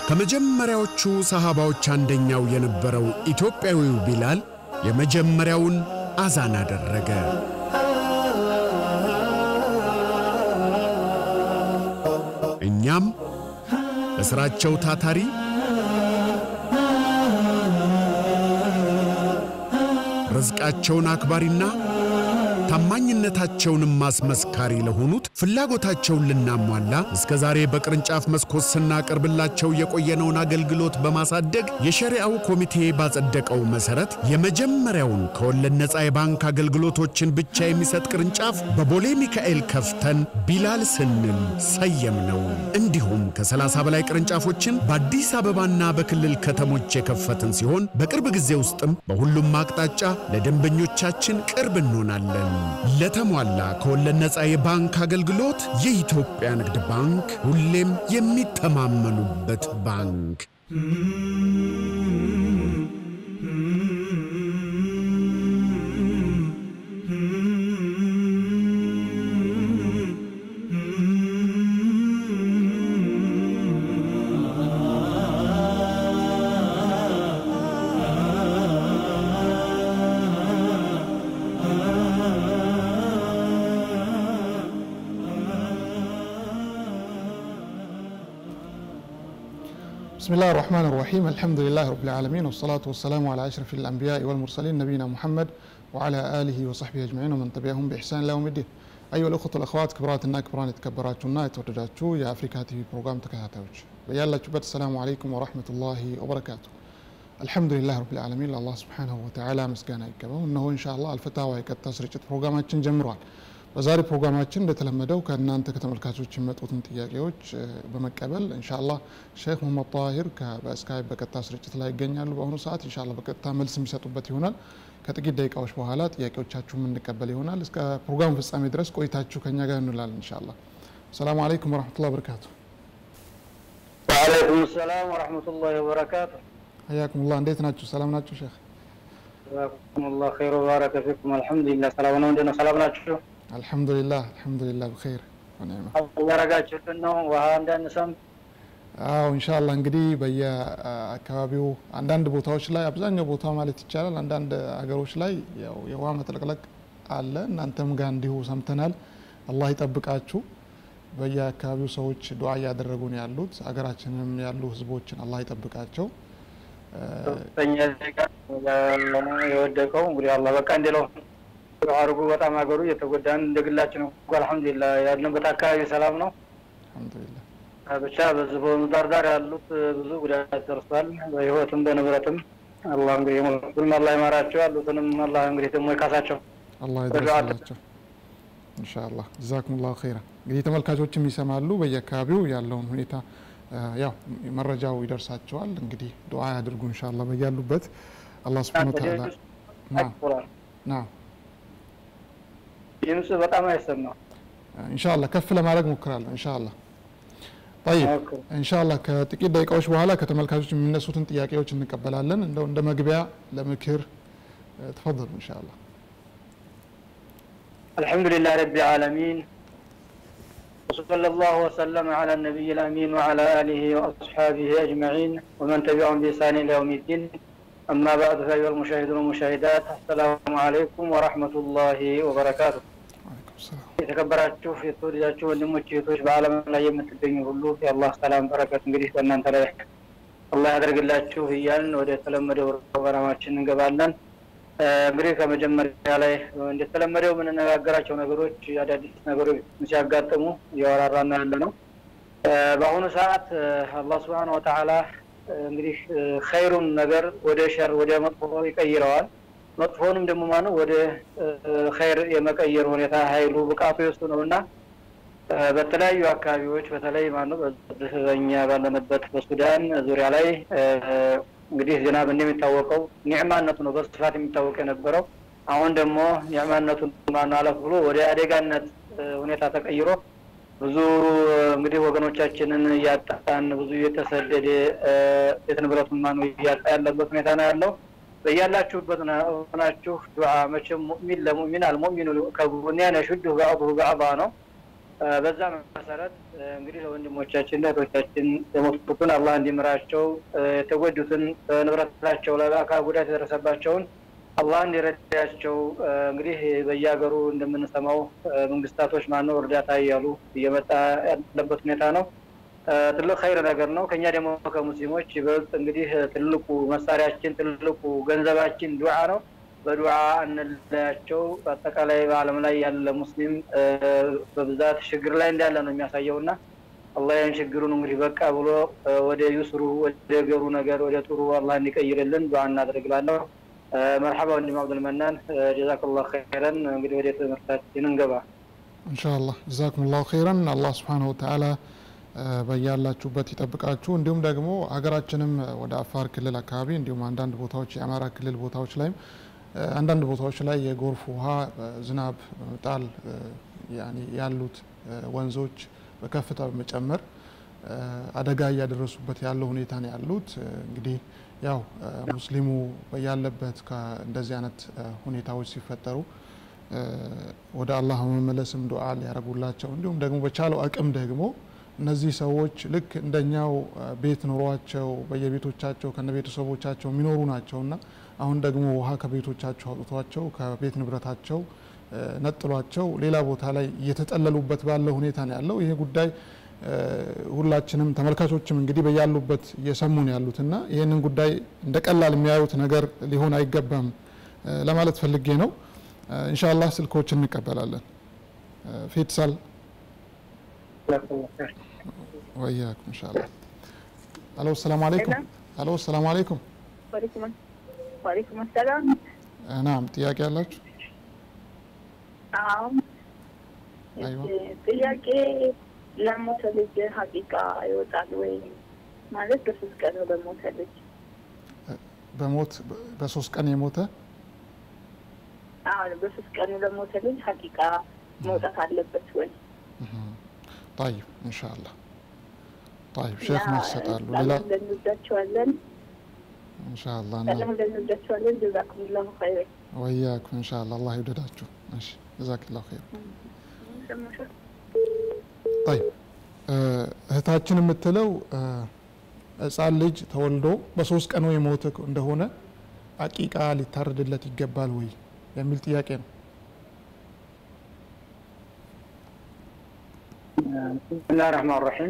ከመጀመሪያዎቹ ሰሃባዎች አንደኛው የነበረው ኢትዮጵያዊው ቢላል የመጀመሪያውን አዛን አደረገ። እኛም በሥራቸው ታታሪ ርዝቃቸውን አክባሪና ታማኝነታቸውንም ማስመስካሪ ለሆኑት ፍላጎታቸውን ልናሟላ እስከ ዛሬ በቅርንጫፍ መስኮት ስናቀርብላቸው የቆየነውን አገልግሎት በማሳደግ የሸሪዓው ኮሚቴ ባጸደቀው መሠረት የመጀመሪያውን ከወለድ ነፃ የባንክ አገልግሎቶችን ብቻ የሚሰጥ ቅርንጫፍ በቦሌ ሚካኤል ከፍተን ቢላል ስንል ሰየም ነው። እንዲሁም ከ30 በላይ ቅርንጫፎችን በአዲስ አበባና በክልል ከተሞች የከፈትን ሲሆን በቅርብ ጊዜ ውስጥም በሁሉም አቅጣጫ ለደንበኞቻችን ቅርብ እንሆናለን። ለተሟላ ከወለድ ነፃ የባንክ አገልግሎት የኢትዮጵያ ንግድ ባንክ ሁሌም የሚተማመኑበት ባንክ። بسم الله الرحمن الرحيم الحمد لله رب العالمين والصلاة والسلام على أشرف الأنبياء والمرسلين نبينا محمد وعلى آله وصحبه أجمعين ومن تبعهم بإحسان إلى يوم الدين أيها الأخوة والأخوات كبراتنا كبران የተከበራችሁና የተወደዳችሁ የአፍሪካ ቲቪ ፕሮግራም ተከታታዮች በያላችሁበት ሰላሙ አለይኩም ወራህመቱላሂ ወበረካቱ አልሐምዱሊላህ ረብል ዓለሚን ለአላህ ስብሓንሁ ወተዓላ ምስጋና ይገባው እነሆ ኢንሻአላህ አልፈታዋ የቀጥታ ስርጭት ፕሮግራማችን ጀምሯል በዛሬ ፕሮግራማችን እንደተለመደው ከእናንተ ከተመልካቾች የሚመጡትን ጥያቄዎች እ፣ በመቀበል ኢንሻአላህ ሼክ ሙሐመድ ጣሂር ከ- በስካይፕ በቀጥታ ስርጭት ላይ ይገኛሉ። በአሁኑ ሰዓት ኢንሻአላህ በቀጥታ መልስ የሚሰጡበት ይሆናል። ከጥቂት ደቂቃዎች በኋላ ጥያቄዎቻችሁ የምንቀበል ይሆናል። እስከ ፕሮግራሙ ፍጻሜ ድረስ ቆይታችሁ ከኛ ጋር እንላለን ኢንሻአላህ። ሰላሙ አለይኩም ወረሕመቱላሂ ወበረካቱ። ወአለይኩም ሰላም ወረሕመቱላሂ ወበረካቱ። ሀያኩሙላህ እንዴት ናችሁ? ሰላም ናችሁ ሼክ? ጀዛኩሙላህ ኸይር ወባረከ ፊኩም። አልሐምዱሊላህ ሰላም ነው። እንዴት ነው? ሰላም ናችሁ? አልሐምዱሊላህ አልሐምዱሊላህ ብኸይር ወኒዕማ እያረጋችሁልን ነው ውሃ እንዳንሰም አዎ ኢንሻአላህ እንግዲህ በየአካባቢው አንዳንድ ቦታዎች ላይ አብዛኛው ቦታ ማለት ይቻላል አንዳንድ ሀገሮች ላይ ያው የውሃ መጥለቅለቅ አለ። እናንተም ጋር እንዲሁ ሰምተናል። አላህ ይጠብቃችሁ። በየአካባቢው ሰዎች ዱዓ እያደረጉ ነው ያሉት። ሀገራችንም ያሉ ህዝቦችን አላህ ይጠብቃቸው። ከፍተኛ ዜጋ የወደቀው እንግዲህ አላህ በቃ እንዲለው አድርጉ። በጣም ሀገሩ እየተጎዳን እንደግላችን እኮ አልሐምዱሊላህ ያለንበት አካባቢ ሰላም ነው። አልሐምዱሊላህ ብቻ በዚህ በዳር ዳር ያሉት ብዙ ጉዳት ደርሷል፣ በህይወትም በንብረትም። አላህ እንግዲህ የሞቱንም አላህ ይማራቸው፣ ያሉትንም አላህ እንግዲህ ደግሞ ይካሳቸው። አላህ ይድረስላቸው ኢንሻአላህ ጀዛኩሙላሁ ኸይራ። እንግዲህ ተመልካቾችም ይሰማሉ በየአካባቢው ያለውን ሁኔታ እ፣ ያው መረጃው ይደርሳቸዋል። እንግዲህ ዱዓ ያድርጉ ኢንሻአላህ በያሉበት አላህ ሱብሓነሁ ወተዓላ ናም ቁርአን ናም ድምፅ በጣም አይሰማም። ኢንሻአላህ ከፍ ለማድረግ ሞክራለሁ ኢንሻአላህ ጠይብ ኦኬ። ኢንሻአላህ ከጥቂት ደቂቃዎች በኋላ ከተመልካቾች የሚነሱትን ጥያቄዎች እንቀበላለን። እንደው እንደ መግቢያ ለምክር እ፣ ተፈضሉ ኢንሻአላህ الحمد لله رب العالمين وصلى الله وسلم على النبي الأمين وعلى آله وأصحابه أجمعين ومن تبعهم بإحسان إلى يوم الدين أما بعد فأيها المشاهدون والمشاهدات السلام عليكم ورحمة الله وبركاته ወአለይኩም ሰላም የተከበራችሁ የተወደዳችሁ ወንድሞች እህቶች በዓለም ላይ የምትገኙ ሁሉ የአላህ ሰላም በረከት እንግዲህ በእናንተ ላይ አላህ ያደርግላችሁ እያልን ወደ ተለመደው ፕሮግራማችን እንገባለን። እ፣ እንግዲህ ከመጀመሪያ ላይ እንደተለመደው የምንነጋገራቸው ነገሮች አዳዲስ ነገሮች ሲያጋጥሙ እያወራራና ያለ ነው። እ፣ በአሁኑ ሰዓት እ፣ አላህ ስብሐነ ወተዓላ እ፣ እንግዲህ እ፣ ኸይሩን ነገር ወደ ሸር ወደ መጥፎ ይቀይረዋል። መጥፎንም ደግሞ ማነው ወደ እ፣ ኸይር የመቀየር ሁኔታ ኃይሉ ብቃቱ የሱ ነው እና እ፣ በተለያዩ አካባቢዎች በተለይ ማነው በዚህ በእኛ ባለንበት በሱዳን ዙሪያ ላይ እ፣ እንግዲህ ዝናብ እንደሚታወቀው ኒዕማነቱ ነው በስፋት የሚታወቅ የነበረው። አሁን ደግሞ ኒዕማነቱን ማነው አለፍ ብሎ ወደ አደጋነት እ፣ ሁኔታ ተቀይሮ ብዙ እ፣ እንግዲህ ወገኖቻችንን እያጣን ብዙ እየተሰደደ እ፣ ቤት ንብረቱን ማነው እያጣ ያለበት ሁኔታ ነው ያለው። በያላችሁበት ሆናችሁ ዱዓ መቼም ሙእሚን ለሙእሚን አልሙእሚኑ ከቡንያን የሹድሁ በዕዱሁ በዕዳ ነው። በዛ መሰረት እንግዲህ ለወንድሞቻችን ለእህቶቻችን የሞቱትን አላህ እንዲምራቸው የተጎዱትን ንብረታቸው ላይ በአካል ጉዳት የደረሰባቸውን አላህ እንዲረዳቸው እንግዲህ በየሀገሩ እንደምንሰማው መንግስታቶች ማነው እርዳታ እያሉ እየመጣ ያለበት ሁኔታ ነው። ትልቅ ኸይር ነገር ነው። ከኛ ደግሞ ከሙስሊሞች ይበልጥ እንግዲህ ትልቁ መሳሪያችን ትልቁ ገንዘባችን ዱዓ ነው። በዱዓ እንለያቸው። በአጠቃላይ በዓለም ላይ ያለ ሙስሊም በብዛት ችግር ላይ እንዳለ ነው የሚያሳየው እና አላህ ያን ችግሩን እንግዲህ በቃ ብሎ ወደ ዩስሩ ወደ ገሩ ነገር ወደ ጥሩ አላህ እንዲቀይርልን ዱዓ እናደርግላለሁ። መርሐባ ወንድም አብዱልመናን ጀዛከላሁ ኸይረን። እንግዲህ ወደ ትምህርታችን እንገባ ኢንሻአላህ ጀዛኩም ላሁ ኸይረን። አላህ ስብሓነሁ ወተዓላ በያላችሁበት ይጠብቃችሁ። እንዲሁም ደግሞ ሀገራችንም ወደ አፋር ክልል አካባቢ እንዲሁም አንዳንድ ቦታዎች የአማራ ክልል ቦታዎች ላይም አንዳንድ ቦታዎች ላይ የጎርፍ ውሃ ዝናብ በመጣል ያሉት ወንዞች በከፍታ በመጨመር አደጋ እያደረሱበት ያለው ሁኔታ ነው ያሉት። እንግዲህ ያው ሙስሊሙ ያለበት እንደዚህ አይነት ሁኔታዎች ሲፈጠሩ ወደ አላህ መመለስም ዱዓ ሊያደርጉላቸው እንዲሁም ደግሞ በቻለው አቅም ደግሞ እነዚህ ሰዎች ልክ እንደኛው ቤት ኑሯቸው በየቤቶቻቸው ከነ ቤተሰቦቻቸው የሚኖሩ ናቸውና አሁን ደግሞ ውሃ ከቤቶቻቸው አውጥቷቸው ከቤት ንብረታቸው ነጥሏቸው ሌላ ቦታ ላይ እየተጠለሉበት ባለ ሁኔታ ነው ያለው። ይሄ ጉዳይ ሁላችንም ተመልካቾችም እንግዲህ በያሉበት እየሰሙ ነው ያሉትና ይህንን ጉዳይ እንደ ቀላል የሚያዩት ነገር ሊሆን አይገባም ለማለት ፈልጌ ነው። ኢንሻአላህ ስልኮችን እንቀበላለን። ፌትሳል ወያኩም ኢንሻአላህ። አሎ ሰላም አለይኩም። አሎ ሰላም አለይኩም። ወአለይኩም ሰላም። ናም ጥያቄ አላችሁ? አዎ ጥያቄ ለሞተ ልጅ ሀቂቃ ይወጣል ወይ? ማለት በሶስት ቀን ነው ለሞተ ልጅ በሞት በሶስት ቀን የሞተ አዎ በሶስት ቀን ለሞተ ልጅ ሀቂቃ መውጣት አለበት ወይ? طيب ان شاء الله طيب ሼክ ነው ይሰጣሉ። ሌላ እንወዳቸዋለን ان شاء الله በጣም እንወዳቸዋለን። ጀዛኩሙላሁ ኸይር። ወያኩም ان شاء الله አላህ ይውደዳችሁ። እሺ ጀዛክላሁ ኸይር። طيب እህታችን የምትለው ህፃን ልጅ ተወልዶ በሶስት ቀኑ የሞተ እንደሆነ አቂቃ ሊታረድለት ይገባል ወይ የሚል ጥያቄ ነው። ብስሚላህ ረህማን ረሒም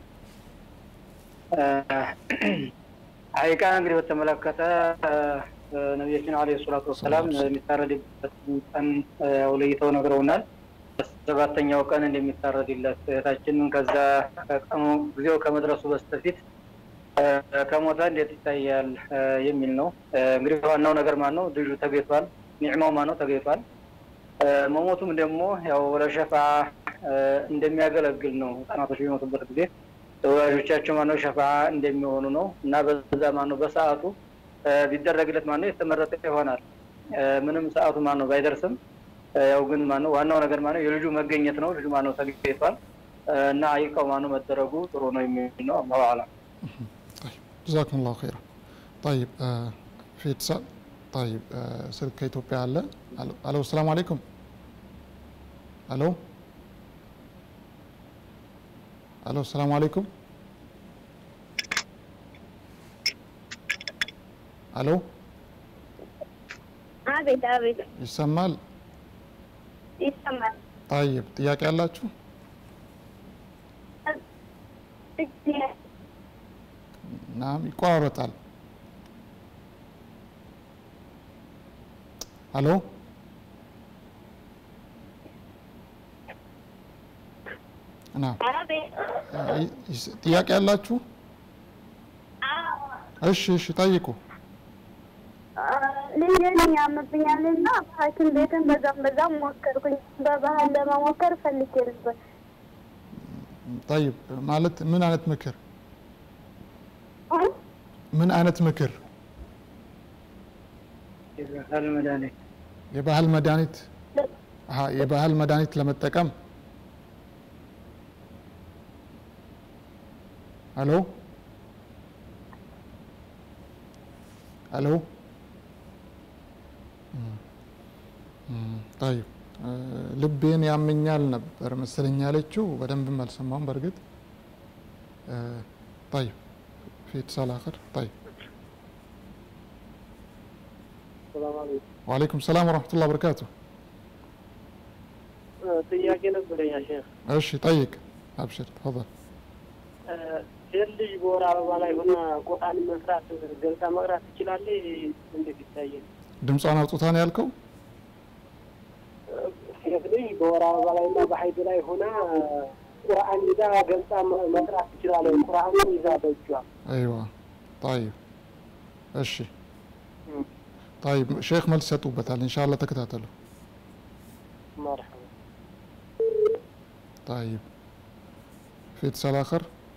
ሀቂቃ እንግዲህ በተመለከተ ነቢያችን አለ ሰላቱ ወሰላም የሚታረድበት ቀን ያው ለይተው ነግረውናል። በሰባተኛው ቀን እንደሚታረድለት እህታችንን ከዛ ቀኑ ጊዜው ከመድረሱ በስተፊት ከሞተ እንዴት ይታያል የሚል ነው። እንግዲህ ዋናው ነገር ማን ነው? ልጁ ተገኝቷል። ኒዕማው ማን ነው? ተገኝቷል። መሞቱም ደግሞ ያው ለሸፋ እንደሚያገለግል ነው። ህጻናቶች በሚሞቱበት ጊዜ ወላጆቻቸው ማነው ሸፋ እንደሚሆኑ ነው እና በዛ ማነው በሰዓቱ ቢደረግለት ማነው የተመረጠ ይሆናል። ምንም ሰዓቱ ማነው ባይደርስም ያው ግን ማነው ዋናው ነገር ማነው የልጁ መገኘት ነው። ልጁ ማነው ተገኝቷል እና አይቃው ማነው መደረጉ ጥሩ ነው የሚል ነው። አላሁ አዕለም። ጀዛኩም ላሁ ኸይራ። ጠይብ في اتصال طيب آه سلك كإثيوبيا አለ አሎ ሰላም አለይኩም አሎ አሎ ሰላም አለይኩም አሎ አቤት አቤት ይሰማል ይሰማል። طيب ጥያቄ አላችሁ ናም ይቆራረጣል አሎ ናም ጥያቄ አላችሁ? እሺ እሺ ጠይቁ። ልጄን ያምብኛልና ሐኪም ቤትን በዛም በዛም ሞከርኩኝ። በባህል ለመሞከር ፈልጌ ነበር። ጠይብ ማለት ምን አይነት ምክር ምን አይነት ምክር? የባህል መድኃኒት የባህል መድኃኒት አሀ የባህል መድኃኒት ለመጠቀም አሎ አሎ طيب ልቤን ያመኛል ነበር መሰለኝ ያለችው። በደንብም አልሰማውም በእርግጥ طيب في اتصال آخر طيب ሰላም አለይኩም። وعليكم السلام ورحمة الله وبركاته ጥያቄ ነበረኝ ሼህ። እሺ ጠይቅ አብሽር ተፈضل ሴት ልጅ በወር አበባ ላይ ሆና ቁርአን መስራት ገልጻ መቅራት ትችላለች? እንዴት ይታያል? ድምጿን አውጥታ ነው ያልከው? ሴት ልጅ በወር አበባ ላይ እና በሀይድ ላይ ሆና ቁርአን ይዛ ገልጻ መ- መቅራት ትችላለች? ቁርአን ይዛ በእጇ አይዋ طيب እሺ طيب ሼክ መልስ ይሰጡበታል ኢንሻአላህ ተከታተሉ መርሐባ طيب في اتصال آخر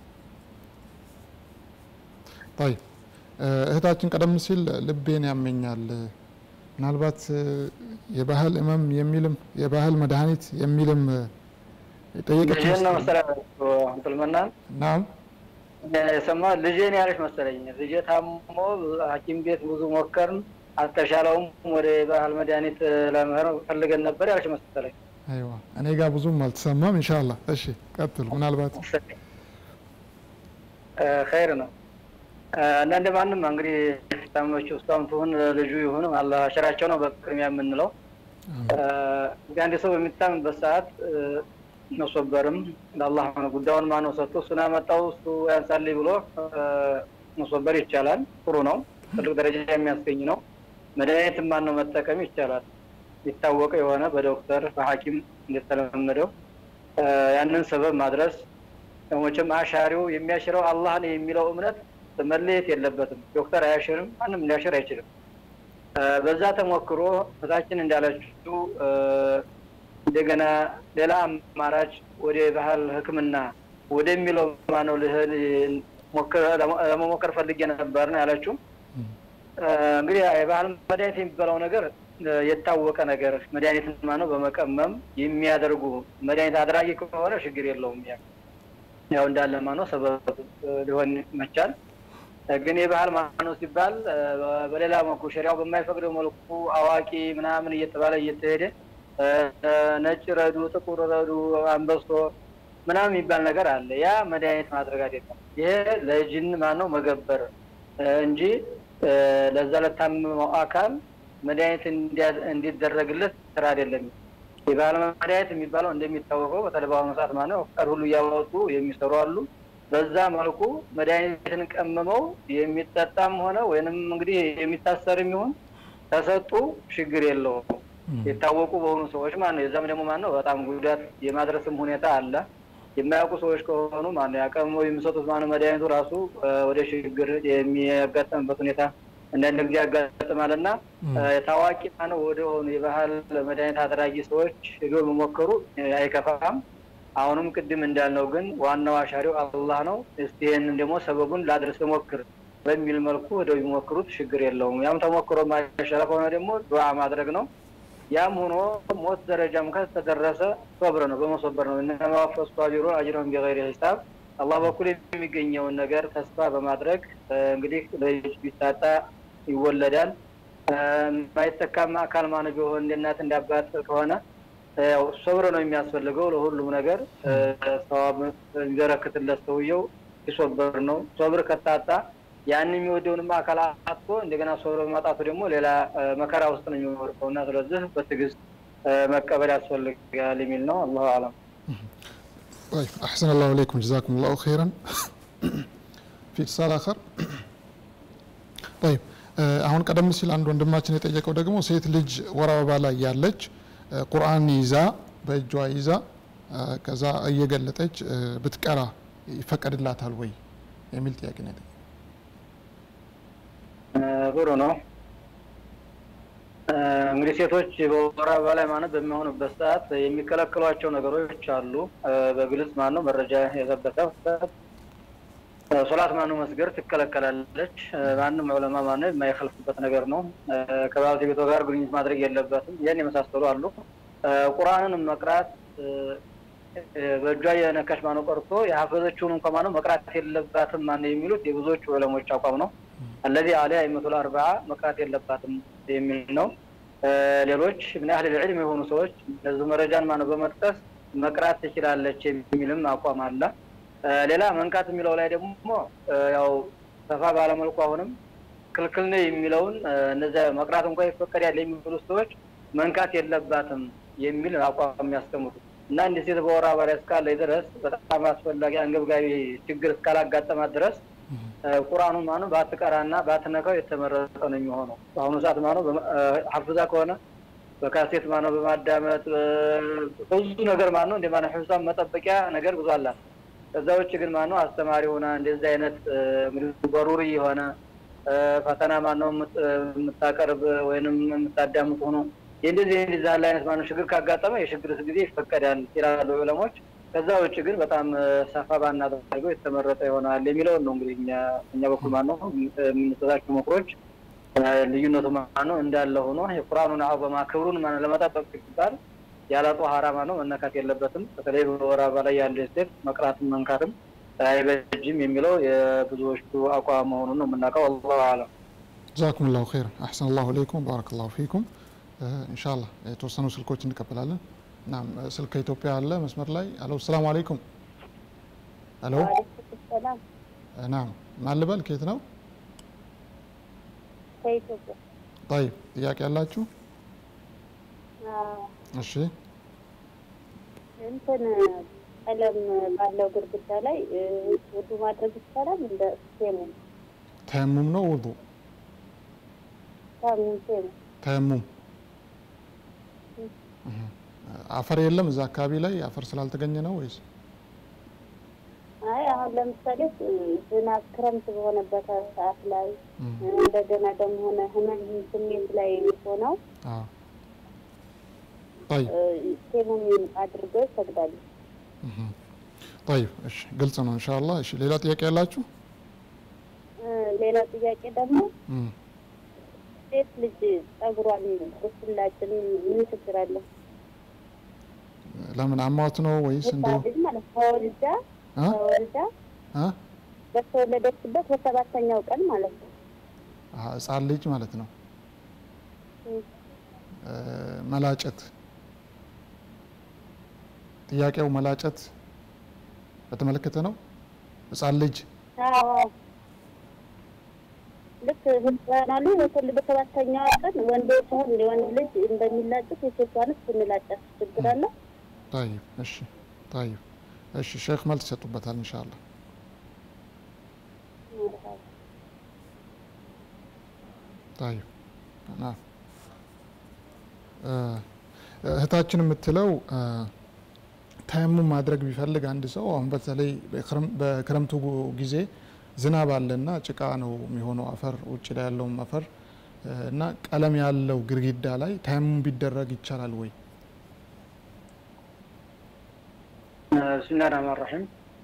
طيب እህታችን ቀደም ሲል ልቤን ያመኛል ምናልባት የባህል እመም የሚልም የባህል መድኃኒት የሚልም የጠየቀች ልጄን ነው መሰለኝ አብዱልመናን ናም የሰማ ልጄን ያለች መሰለኝ። ልጄ ታሞ ሐኪም ቤት ብዙ ሞከርን፣ አልተሻለውም። ወደ ባህል መድኃኒት ለመሄድ ፈልገን ነበር ያለች መሰለኝ። አይዋ እኔ ጋር ብዙም አልተሰማም ኢንሻአላህ እሺ ቀጥሉ ምናልባት ኸይር ነው እና እንደ ማንም እንግዲህ ታመመች ውስጣም ትሁን ልጁ ይሁን አላህ አሸራቸው ነው በቅድሚያ የምንለው። እንግዲህ አንድ ሰው በሚታምበት ሰዓት መሶበርም ለአላህ ነው ጉዳዩን ማነው ሰጥቶ እሱን ያመጣው እሱ ያንሳልኝ ብሎ መሶበር ይቻላል። ጥሩ ነው። ትልቅ ደረጃ የሚያስገኝ ነው። መድኃኒት ማነው መጠቀም ይቻላል። የታወቀ የሆነ በዶክተር በሐኪም እንደተለመደው ያንን ሰበብ ማድረስ መቼም አሻሪው የሚያሽረው አላህ ነው የሚለው እምነት መለየት የለበትም። ዶክተር አያሽርም፣ ማንም ሊያሽር አይችልም። በዛ ተሞክሮ እታችን እንዳለችው እንደገና ሌላ አማራጭ ወደ ባህል ሕክምና ወደሚለው ማነው ልህል ለመሞከር ፈልጌ ነበር ነው ያለችው። እንግዲህ የባህል መድኃኒት የሚባለው ነገር የታወቀ ነገር መድኃኒት ማነው በመቀመም የሚያደርጉ መድኃኒት አድራጊ ከሆነ ችግር የለውም። ያ ያው እንዳለ ማነው ሰበብ ሊሆን ይመቻል። ግን የባህል ማነው ሲባል በሌላ መልኩ ሸሪያው በማይፈቅደው መልኩ አዋቂ ምናምን እየተባለ እየተሄደ ነጭ ረዱ፣ ጥቁር ረዱ፣ አንበሶ ምናምን የሚባል ነገር አለ። ያ መድኃኒት ማድረግ አይደለም። ይሄ ለጅን ማነው መገበር እንጂ ለዛ ለታመመው አካል መድኃኒት እንዲደረግለት ስራ አይደለም። የባህል መድኃኒት የሚባለው እንደሚታወቀው በተለይ በአሁኑ ሰዓት ማነው ቀር ሁሉ እያወጡ የሚሰሩ አሉ። በዛ መልኩ መድኃኒትን ቀምመው የሚጠጣም ሆነ ወይንም እንግዲህ የሚታሰርም ይሁን ተሰጡ ችግር የለውም። የታወቁ በሆኑ ሰዎች ማነው የዛም ደግሞ ማነው በጣም ጉዳት የማድረስም ሁኔታ አለ። የማያውቁ ሰዎች ከሆኑ ማነው ያቀምመው የሚሰጡት ማነው መድኃኒቱ ራሱ ወደ ችግር የሚያጋጥምበት ሁኔታ አንዳንድ ጊዜ ያጋጥማል እና ታዋቂ ማነው ወደ ሆኑ የባህል መድኃኒት አድራጊ ሰዎች ሄዶ መሞከሩ አይከፋም። አሁንም ቅድም እንዳልነው ግን ዋናው አሻሪው አላህ ነው። እስቲ ይህንን ደግሞ ሰበቡን ላድርስ ሞክር በሚል መልኩ ወደው ቢሞክሩት ችግር የለውም። ያም ተሞክሮ ማይሻለ ከሆነ ደግሞ ዱዓ ማድረግ ነው። ያም ሆኖ ሞት ደረጃም ከተደረሰ ሶብር ነው፣ በመሶበር ነው። እነማ ወፈሱ ሳቢሩን አጅረሁም ቢገይሪ ሂሳብ አላህ በኩል የሚገኘውን ነገር ተስፋ በማድረግ እንግዲህ ልጅ ቢታጣ ይወለዳል። የማይተካም አካል ማነ ቢሆን እንደ እናት እንደ አባት ከሆነ ያው ሶብር ነው የሚያስፈልገው ለሁሉም ነገር ሰዋብ የሚበረክትለት ሰውየው ሲሶበር ነው። ሶብር ከታጣ ያን የሚወደውንም አካል አጥቶ እንደገና ሶብር በማጣቱ ደግሞ ሌላ መከራ ውስጥ ነው የሚወርቀው እና ስለዚህ በትዕግስት መቀበል ያስፈልጋል የሚል ነው። አላሁ አለም። طيب أحسن الله إليكم جزاكم الله خيرا في اتصال آخر طيب አሁን ቀደም ሲል አንድ ወንድማችን የጠየቀው ደግሞ ሴት ልጅ ወር አበባ ላይ ያለች ቁርአን ይዛ በእጇ ይዛ ከዛ እየገለጠች ብትቀራ ይፈቀድላታል ወይ የሚል ጥያቄ ነው የጠየቀው። ጥሩ ነው። እንግዲህ ሴቶች በወር አበባ ላይ ማለት በሚሆኑበት ሰዓት የሚከለክሏቸው ነገሮች አሉ። በግልጽ ማነው መረጃ የሰበሰበት ሶላት ማነው መስገድ ትከለከላለች። ማንም ዑለማ ማነው የማይከልፍበት ነገር ነው። ከባለቤቷ ጋር ግንኙነት ማድረግ የለበትም። ይህን የመሳሰሉ አሉ። ቁርአንን መቅራት በእጇ የነካሽ ማነው ቀርቶ የሀፈዘችውን እንኳ ማነው መቅራት የለባትም ማነው የሚሉት የብዙዎቹ ዑለሞች አቋም ነው። አለዚ አሊያ አይመቱል አርባዓ መቅራት የለባትም የሚል ነው። ሌሎች ምን ያህል ዕልም የሆኑ ሰዎች ለዚህ መረጃን ማነው በመጥቀስ መቅራት ትችላለች የሚልም አቋም አለ። ሌላ መንካት የሚለው ላይ ደግሞ ያው ሰፋ ባለመልኩ አሁንም ክልክል ነው የሚለውን እነዚያ መቅራት እንኳ ይፈቀዳል የሚሉ ሰዎች መንካት የለባትም የሚል አቋም የሚያስቀምጡ እና እንዲህ ሴት በወር አበባ ላይ እስካለ ድረስ በጣም አስፈላጊ አንገብጋቢ ችግር እስካላጋጠማት ድረስ ቁርአኑን ማነው ባትቀራና ባትነካው የተመረጠ ነው የሚሆነው። በአሁኑ ሰዓት ማነው ሀፍዛ ከሆነ በካሴት ማነው በማዳመጥ ብዙ ነገር ማነው እንደ ማነው ሕፍዛን መጠበቂያ ነገር ብዙ አላት። ከዛ ውጭ ግን ማነው አስተማሪ ሆና እንደዚህ አይነት እንግዲህ በሩሪ የሆነ ፈተና ማነው የምታቀርብ ወይንም የምታዳምጥ ሆኖ የእንደዚህ እንደዚህ ያለ አይነት ማነው ችግር ካጋጠመ የችግር ጊዜ ይፈቀዳል ይላሉ ዑለሞች። ከዛ ውጭ ግን በጣም ሰፋ ባናደርገው የተመረጠ ይሆናል የሚለውን ነው እንግዲህ እኛ በኩል ማነው የምንሰጣቸው ምክሮች ልዩነቱ ማነው እንዳለ ሆኖ የቁርአኑን አበማ ክብሩን ማነው ለመጠበቅ ሲባል ያለ ጧሃራ ማነው መነካት የለበትም። በተለይ በወር አበባ ላይ ያለ ሴት መቅራትም መንካትም አይበጅም የሚለው የብዙዎቹ አቋም መሆኑን ነው የምናውቀው። አላሁ አለም። ጀዛኩም ላሁ ኸይር አሕሰን ላሁ ኢለይኩም ባረከ ላሁ ፊኩም። ኢንሻአላህ የተወሰኑ ስልኮች እንቀበላለን። ናም ስልክ ከኢትዮጵያ አለ መስመር ላይ አሎ፣ ሰላም አለይኩም። አሎ፣ ሰላም ናም ማን ልበል? ከየት ነው? ከኢትዮጵያ ጠይብ፣ ጥያቄ ያላችሁ? አዎ፣ እሺ፣ እንትን ቀለም ባለው ግድግዳ ላይ ውዱ ማድረግ ይቻላል? እንደ ሴሙ ተየሙም ነው ውዱ? ሳሙ ሴሙ ተየሙም አፈር የለም እዛ አካባቢ ላይ አፈር ስላልተገኘ ነው ወይስ? አይ አሁን ለምሳሌ ዝናብ ክረምት በሆነበት ሰዓት ላይ እንደገና ደግሞ ሆነ ህመም ስሜት ላይ ሆነው አዎ። ጠይብ ሴሙም አድርገው ይሰግዳሉ። ጠይብ፣ እሺ፣ ግልጽ ነው ኢንሻአላህ። እሺ፣ ሌላ ጥያቄ ያላችሁ? ሌላ ጥያቄ ደግሞ እም፣ ሴት ልጅ ጸጉሯን ብትላጭን ምን ችግር አለው? ለምን አሟት ነው ወይስ እንዲሁ? ህፃን ልጅ ማለት ተወልዳ አ ተወልዳ አ በተወለደችበት በሰባተኛው ቀን ማለት ነው። አሀ፣ ህፃን ልጅ ማለት ነው። እም። እ፣ መላጨት ጥያቄው መላጨት በተመለከተ ነው። ህፃን ልጅ አዎ ልክ ህፃናሉ በተወለደ በሰባተኛው ቀን ወንድ ሲሆን የወንድ ልጅ እንደሚላጩት የሴቷንስ ብንላጫት ችግር አለው? ጠይብ፣ እሺ፣ ጠይብ፣ እሺ። ሼክ መልስ ይሰጡበታል ኢንሻአላህ። ጠይብ፣ ና እህታችን የምትለው እ፣ ተየሙም ማድረግ ቢፈልግ አንድ ሰው አሁን በተለይ በክረም- በክረምቱ ጊዜ ዝናብ አለና ጭቃ ነው የሚሆነው አፈር ውጭ ላይ ያለውም አፈር እ፣ እና ቀለም ያለው ግድግዳ ላይ ተየሙም ቢደረግ ይቻላል ወይ? ብስሚላህ ረህማን ረሒም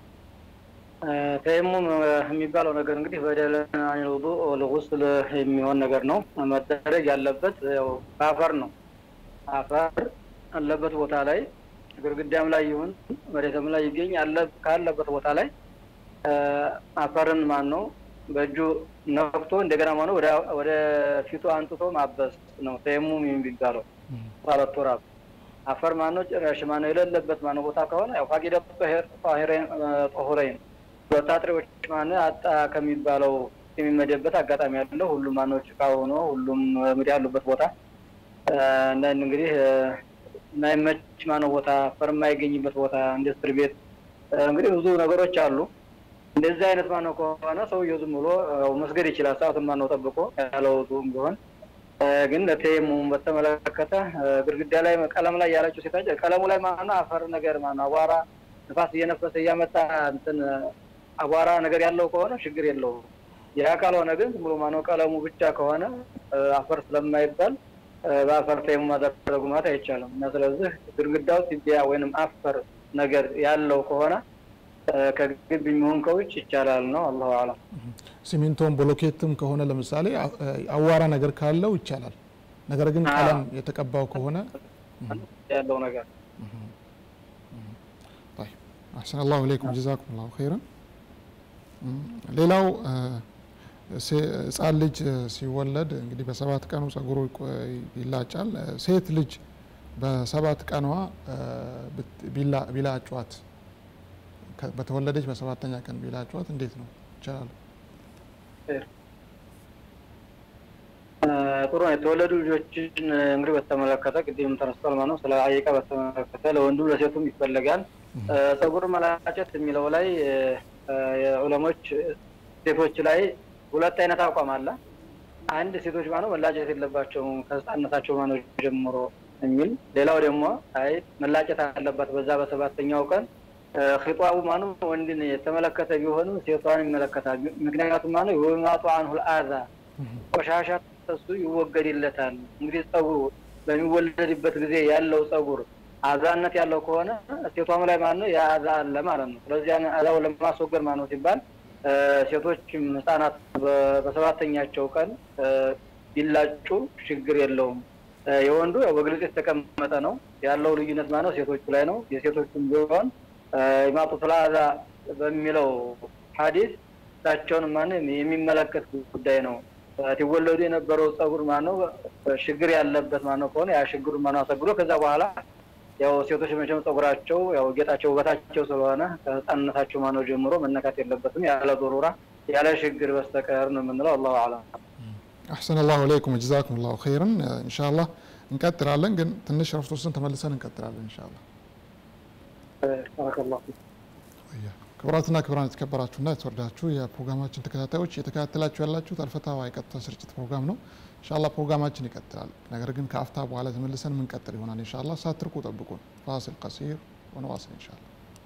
ተየሙም የሚባለው ነገር እንግዲህ በደለን አኒል ውዱእ ወልጉስል የሚሆን ነገር ነው። መደረግ ያለበት ያው በአፈር ነው። አፈር አለበት ቦታ ላይ ግድግዳም ላይ ይሁን መሬትም ላይ ይገኝ አለ ካለበት ቦታ ላይ አፈርን ማን ነው በእጁ ነክቶ እንደገና ማነው ወደ ወደ ፊቱ አንጥቶ ማበስ ነው ተየሙም የሚባለው ማለት ቱራብ አፈር ማነው ጭራሽ ማነው የሌለበት ማነው ቦታ ከሆነ ያው ፋቂደ ጦሄር ጣሂረይን ጦሁረይን ወታጥሪዎች ማነው አጣ ከሚባለው የሚመደበት አጋጣሚ ያለው ሁሉም ማነው ጭቃ ሆኖ ሁሉም እንግዲህ ያሉበት ቦታ አንዳንድ እንግዲህ የማይመች ማነው ቦታ አፈር የማይገኝበት ቦታ ኢንዱስትሪ ቤት እንግዲህ ብዙ ነገሮች አሉ። እንደዚህ አይነት ማነው ከሆነ ሰውየው ዝም ብሎ ያው መስገድ ይችላል። ሰዓቱን ማነው ጠብቆ ያለው ቢሆን ግን ለተየሙም በተመለከተ ግድግዳ ላይ ቀለም ላይ ያለችው ሴታጭ ቀለሙ ላይ ማነው አፈር ነገር ማነው አቧራ ንፋስ እየነፈሰ እያመጣ እንትን አቧራ ነገር ያለው ከሆነ ችግር የለውም። ያ ካልሆነ ግን ዝም ብሎ ማነው ቀለሙ ብቻ ከሆነ አፈር ስለማይባል በአፈር ተየሙም ማድረጉ ማለት አይቻልም እና ስለዚህ ግድግዳው ሲቢያ ወይንም አፈር ነገር ያለው ከሆነ ከግቢ የሚሆን ከውጭ ይቻላል ነው። አላሁ አለም። ሲሚንቶም ብሎኬትም ከሆነ ለምሳሌ አዋራ ነገር ካለው ይቻላል። ነገር ግን ቀለም የተቀባው ከሆነ ያለው ነገር አሕሰን አላሁ ኢለይኩም ጀዛኩም ላሁ ኸይረን። ሌላው ሴ- ህፃን ልጅ እ፣ ሲወለድ እንግዲህ በሰባት ቀኑ ጸጉሩ ይቆ- ይላጫል። እ፣ ሴት ልጅ በሰባት ቀኗ እ፣ ብት- ቢላ- ቢላጯት ከ- በተወለደች በሰባተኛ ቀን ቢላጯት እንዴት ነው ይቻላል? ጥሩ ነው። የተወለዱ ልጆችን እንግዲህ በተመለከተ ቅድም ተነስቷል ማለት ነው። ስለ አቂቃ በተመለከተ ለወንዱ ለሴቱም ይፈለጋል። እ፣ ጸጉር መላጨት የሚለው ላይ እ፣ የዑለሞች ሴቶች ላይ ሁለት አይነት አቋም አለ። አንድ ሴቶች ማነው መላጨት የለባቸውም ከህፃነታቸው ማነው ጀምሮ የሚል፣ ሌላው ደግሞ አይ መላጨት አለባት በዛ በሰባተኛው ቀን እ፣ ኺጧቡ ማነው ወንድን የተመለከተ ቢሆንም ሴቷን ይመለከታል። ምክንያቱም ማነው የወማጡ አንሁል አዛ ቆሻሻ እሱ ይወገድለታል። እንግዲህ ጸጉሩ በሚወለድበት ጊዜ ያለው ጸጉር አዛነት ያለው ከሆነ ሴቷም ላይ ማነው የአዛ አለ ማለት ነው። ስለዚህ ያን አዛውን ለማስወገድ ማነው ሲባል እ፣ ሴቶችም ህጻናት በ- በሰባተኛቸው ቀን እ፣ ቢላጩ ችግር የለውም። እ፣ የወንዱ ያው በግልጽ የተቀመጠ ነው ያለው ልዩነት ማነው ሴቶቹ ላይ ነው። የሴቶቹም ቢሆን ኢማጡቱል አዛ በሚለው ሐዲስ እሳቸውን ማነው የሚመለከት ጉዳይ ነው። ሲወለዱ የነበረው ጸጉር ማነው ችግር ያለበት ማነው ከሆነ ያ ችግሩ ማነው አሰግዶ ከዛ በኋላ ያው ሴቶች መቼም ጸጉራቸው ያው ጌጣቸው ውበታቸው ስለሆነ ከህፃንነታቸው ማነው ጀምሮ መነካት የለበትም ያለ ዶሩራ ያለ ችግር በስተቀር ነው የምንለው። አላሁ አለም። አሕሰን አላሁ አለይኩም ጀዛኩም ላሁ ኸይርን። ኢንሻአላህ እንቀጥላለን፣ ግን ትንሽ ረፍት ወስደን ተመልሰን እንቀጥላለን ኢንሻአላህ። ባረከላሁ ፊክ። ክቡራትና ክቡራን የተከበራችሁና የተወደዳችሁ የፕሮግራማችን ተከታታዮች እየተከታተላችሁ ያላችሁት አልፈታዋ የቀጥታ ስርጭት ፕሮግራም ነው። ኢንሻአላህ ፕሮግራማችን ይቀጥላል። ነገር ግን ከአፍታ በኋላ ተመልሰን የምንቀጥል ይሆናል ኢንሻአላህ። ሳትርቁ ጠብቁን። ፋሲል ቀሲር ወነዋስል ኢንሻአላህ።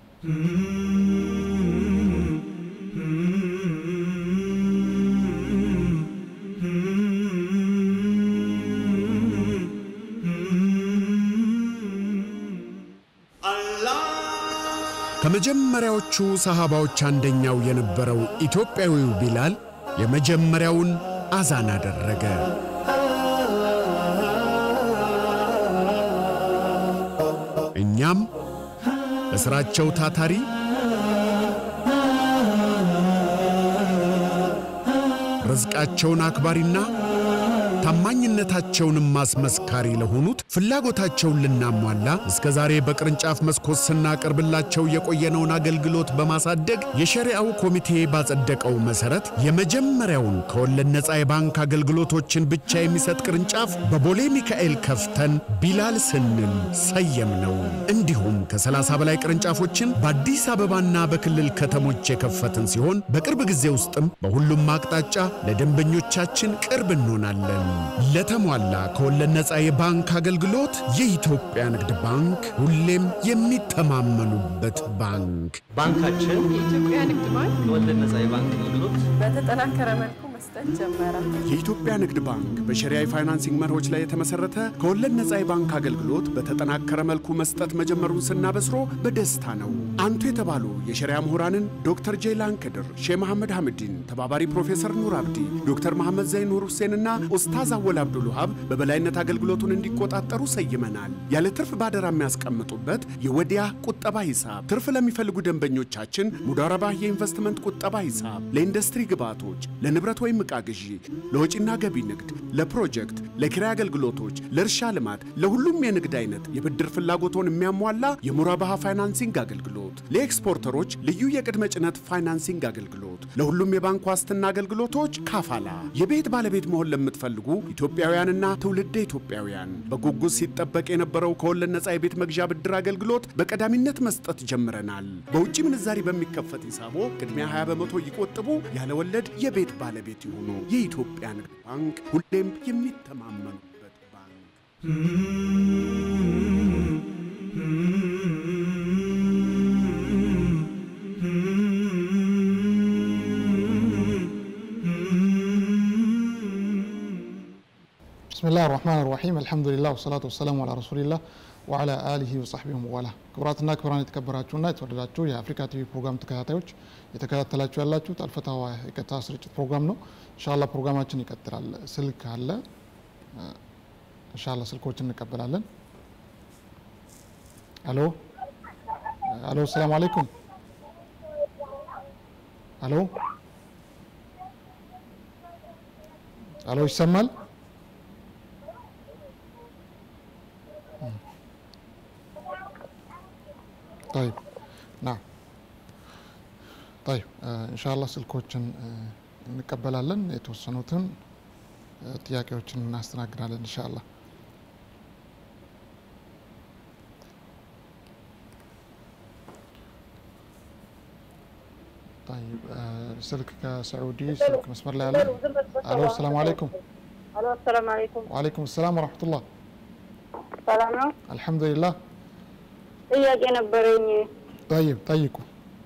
ከመጀመሪያዎቹ ሰሃባዎች አንደኛው የነበረው ኢትዮጵያዊው ቢላል የመጀመሪያውን አዛን አደረገ። እኛም በሥራቸው ታታሪ ርዝቃቸውን አክባሪና ታማኝነታቸውንም ማስመስካሪ ለሆኑት ፍላጎታቸውን ልናሟላ እስከ ዛሬ በቅርንጫፍ መስኮት ስናቀርብላቸው የቆየነውን አገልግሎት በማሳደግ የሸሪዓው ኮሚቴ ባጸደቀው መሠረት የመጀመሪያውን ከወለድ ነፃ የባንክ አገልግሎቶችን ብቻ የሚሰጥ ቅርንጫፍ በቦሌ ሚካኤል ከፍተን ቢላል ስንል ሰየም ነው። እንዲሁም ከ30 በላይ ቅርንጫፎችን በአዲስ አበባና በክልል ከተሞች የከፈትን ሲሆን በቅርብ ጊዜ ውስጥም በሁሉም አቅጣጫ ለደንበኞቻችን ቅርብ እንሆናለን። ለተሟላ ከወለድ ነፃ የባንክ አገልግሎት የኢትዮጵያ ንግድ ባንክ ሁሌም የሚተማመኑበት ባንክ። ባንካችን የኢትዮጵያ ንግድ ባንክ የወለድ ነፃ የባንክ አገልግሎት በተጠናከረ መልኩ መስጠት ጀመረ። የኢትዮጵያ ንግድ ባንክ በሸሪያ የፋይናንሲንግ መርሆች ላይ የተመሰረተ ከወለድ ነፃ የባንክ አገልግሎት በተጠናከረ መልኩ መስጠት መጀመሩን ስናበስሮ በደስታ ነው። አንቱ የተባሉ የሸሪያ ምሁራንን ዶክተር ጄይላን ክድር፣ ሼህ መሐመድ ሐምዲን፣ ተባባሪ ፕሮፌሰር ኑር አብዲ፣ ዶክተር መሐመድ ዘይን ኑር ሁሴንና ኡስታዝ አወል አብዱል ውሃብ በበላይነት አገልግሎቱን እንዲቆጣጠሩ ሰይመናል። ያለ ትርፍ ባደራ የሚያስቀምጡበት የወዲያ ቁጠባ ሂሳብ፣ ትርፍ ለሚፈልጉ ደንበኞቻችን ሙዳረባ የኢንቨስትመንት ቁጠባ ሂሳብ፣ ለኢንዱስትሪ ግብዓቶች፣ ለንብረት ወይም ዕቃ ግዢ፣ ለወጪና ገቢ ንግድ፣ ለፕሮጀክት፣ ለኪራይ አገልግሎቶች፣ ለእርሻ ልማት፣ ለሁሉም የንግድ አይነት የብድር ፍላጎቶን የሚያሟላ የሙራባሃ ፋይናንሲንግ አገልግሎት፣ ለኤክስፖርተሮች ልዩ የቅድመ ጭነት ፋይናንሲንግ አገልግሎት፣ ለሁሉም የባንክ ዋስትና አገልግሎቶች ካፋላ። የቤት ባለቤት መሆን ለምትፈልጉ ኢትዮጵያውያንና ትውልደ ኢትዮጵያውያን በጉጉት ሲጠበቅ የነበረው ከወለድ ነፃ የቤት መግዣ ብድር አገልግሎት በቀዳሚነት መስጠት ጀምረናል። በውጭ ምንዛሪ በሚከፈት ሂሳቦ ቅድሚያ 20 በመቶ ይቆጥቡ፣ ያለ ወለድ የቤት ባለቤት ይሁኑ። የኢትዮጵያ ንግድ ባንክ ሁሌም የሚተማመኑበት ባንክ። ብስሚላህ ራህማን ራሒም አልሐምዱሊላህ ወሰላቱ ወሰላሙ አላ ረሱሊላህ ወዓላ አሊሂ ወሰሕቢሂ ወመዋላ። ክቡራትና ክቡራን የተከበራችሁና የተወደዳችሁ የአፍሪካ ቲቪ ፕሮግራም ተከታታዮች የተከታተላችሁ ያላችሁት አልፈታዋ የቀጥታ ስርጭት ፕሮግራም ነው። እንሻላ ፕሮግራማችን ይቀጥላል። ስልክ አለ። እንሻላ ስልኮችን እንቀበላለን። አሎ አሎ፣ ሰላም አለይኩም። አሎ አሎ ይሰማል? طيب نعم طيب ኢንሻአላህ ስልኮችን እንቀበላለን። የተወሰኑትን ጥያቄዎችን እናስተናግዳለን ኢንሻአላህ። طيب ስልክ ከሰዑዲ ስልክ መስመር ላይ አለ። አሎ ሰላም አለይኩም። አሎ አሰላም አለይኩም። ወአለይኩም ሰላም ወረሕመቱላህ። ሰላም ነው። አልሐምዱሊላህ። ጥያቄ ነበረኝ። ጠይብ ጠይቁ።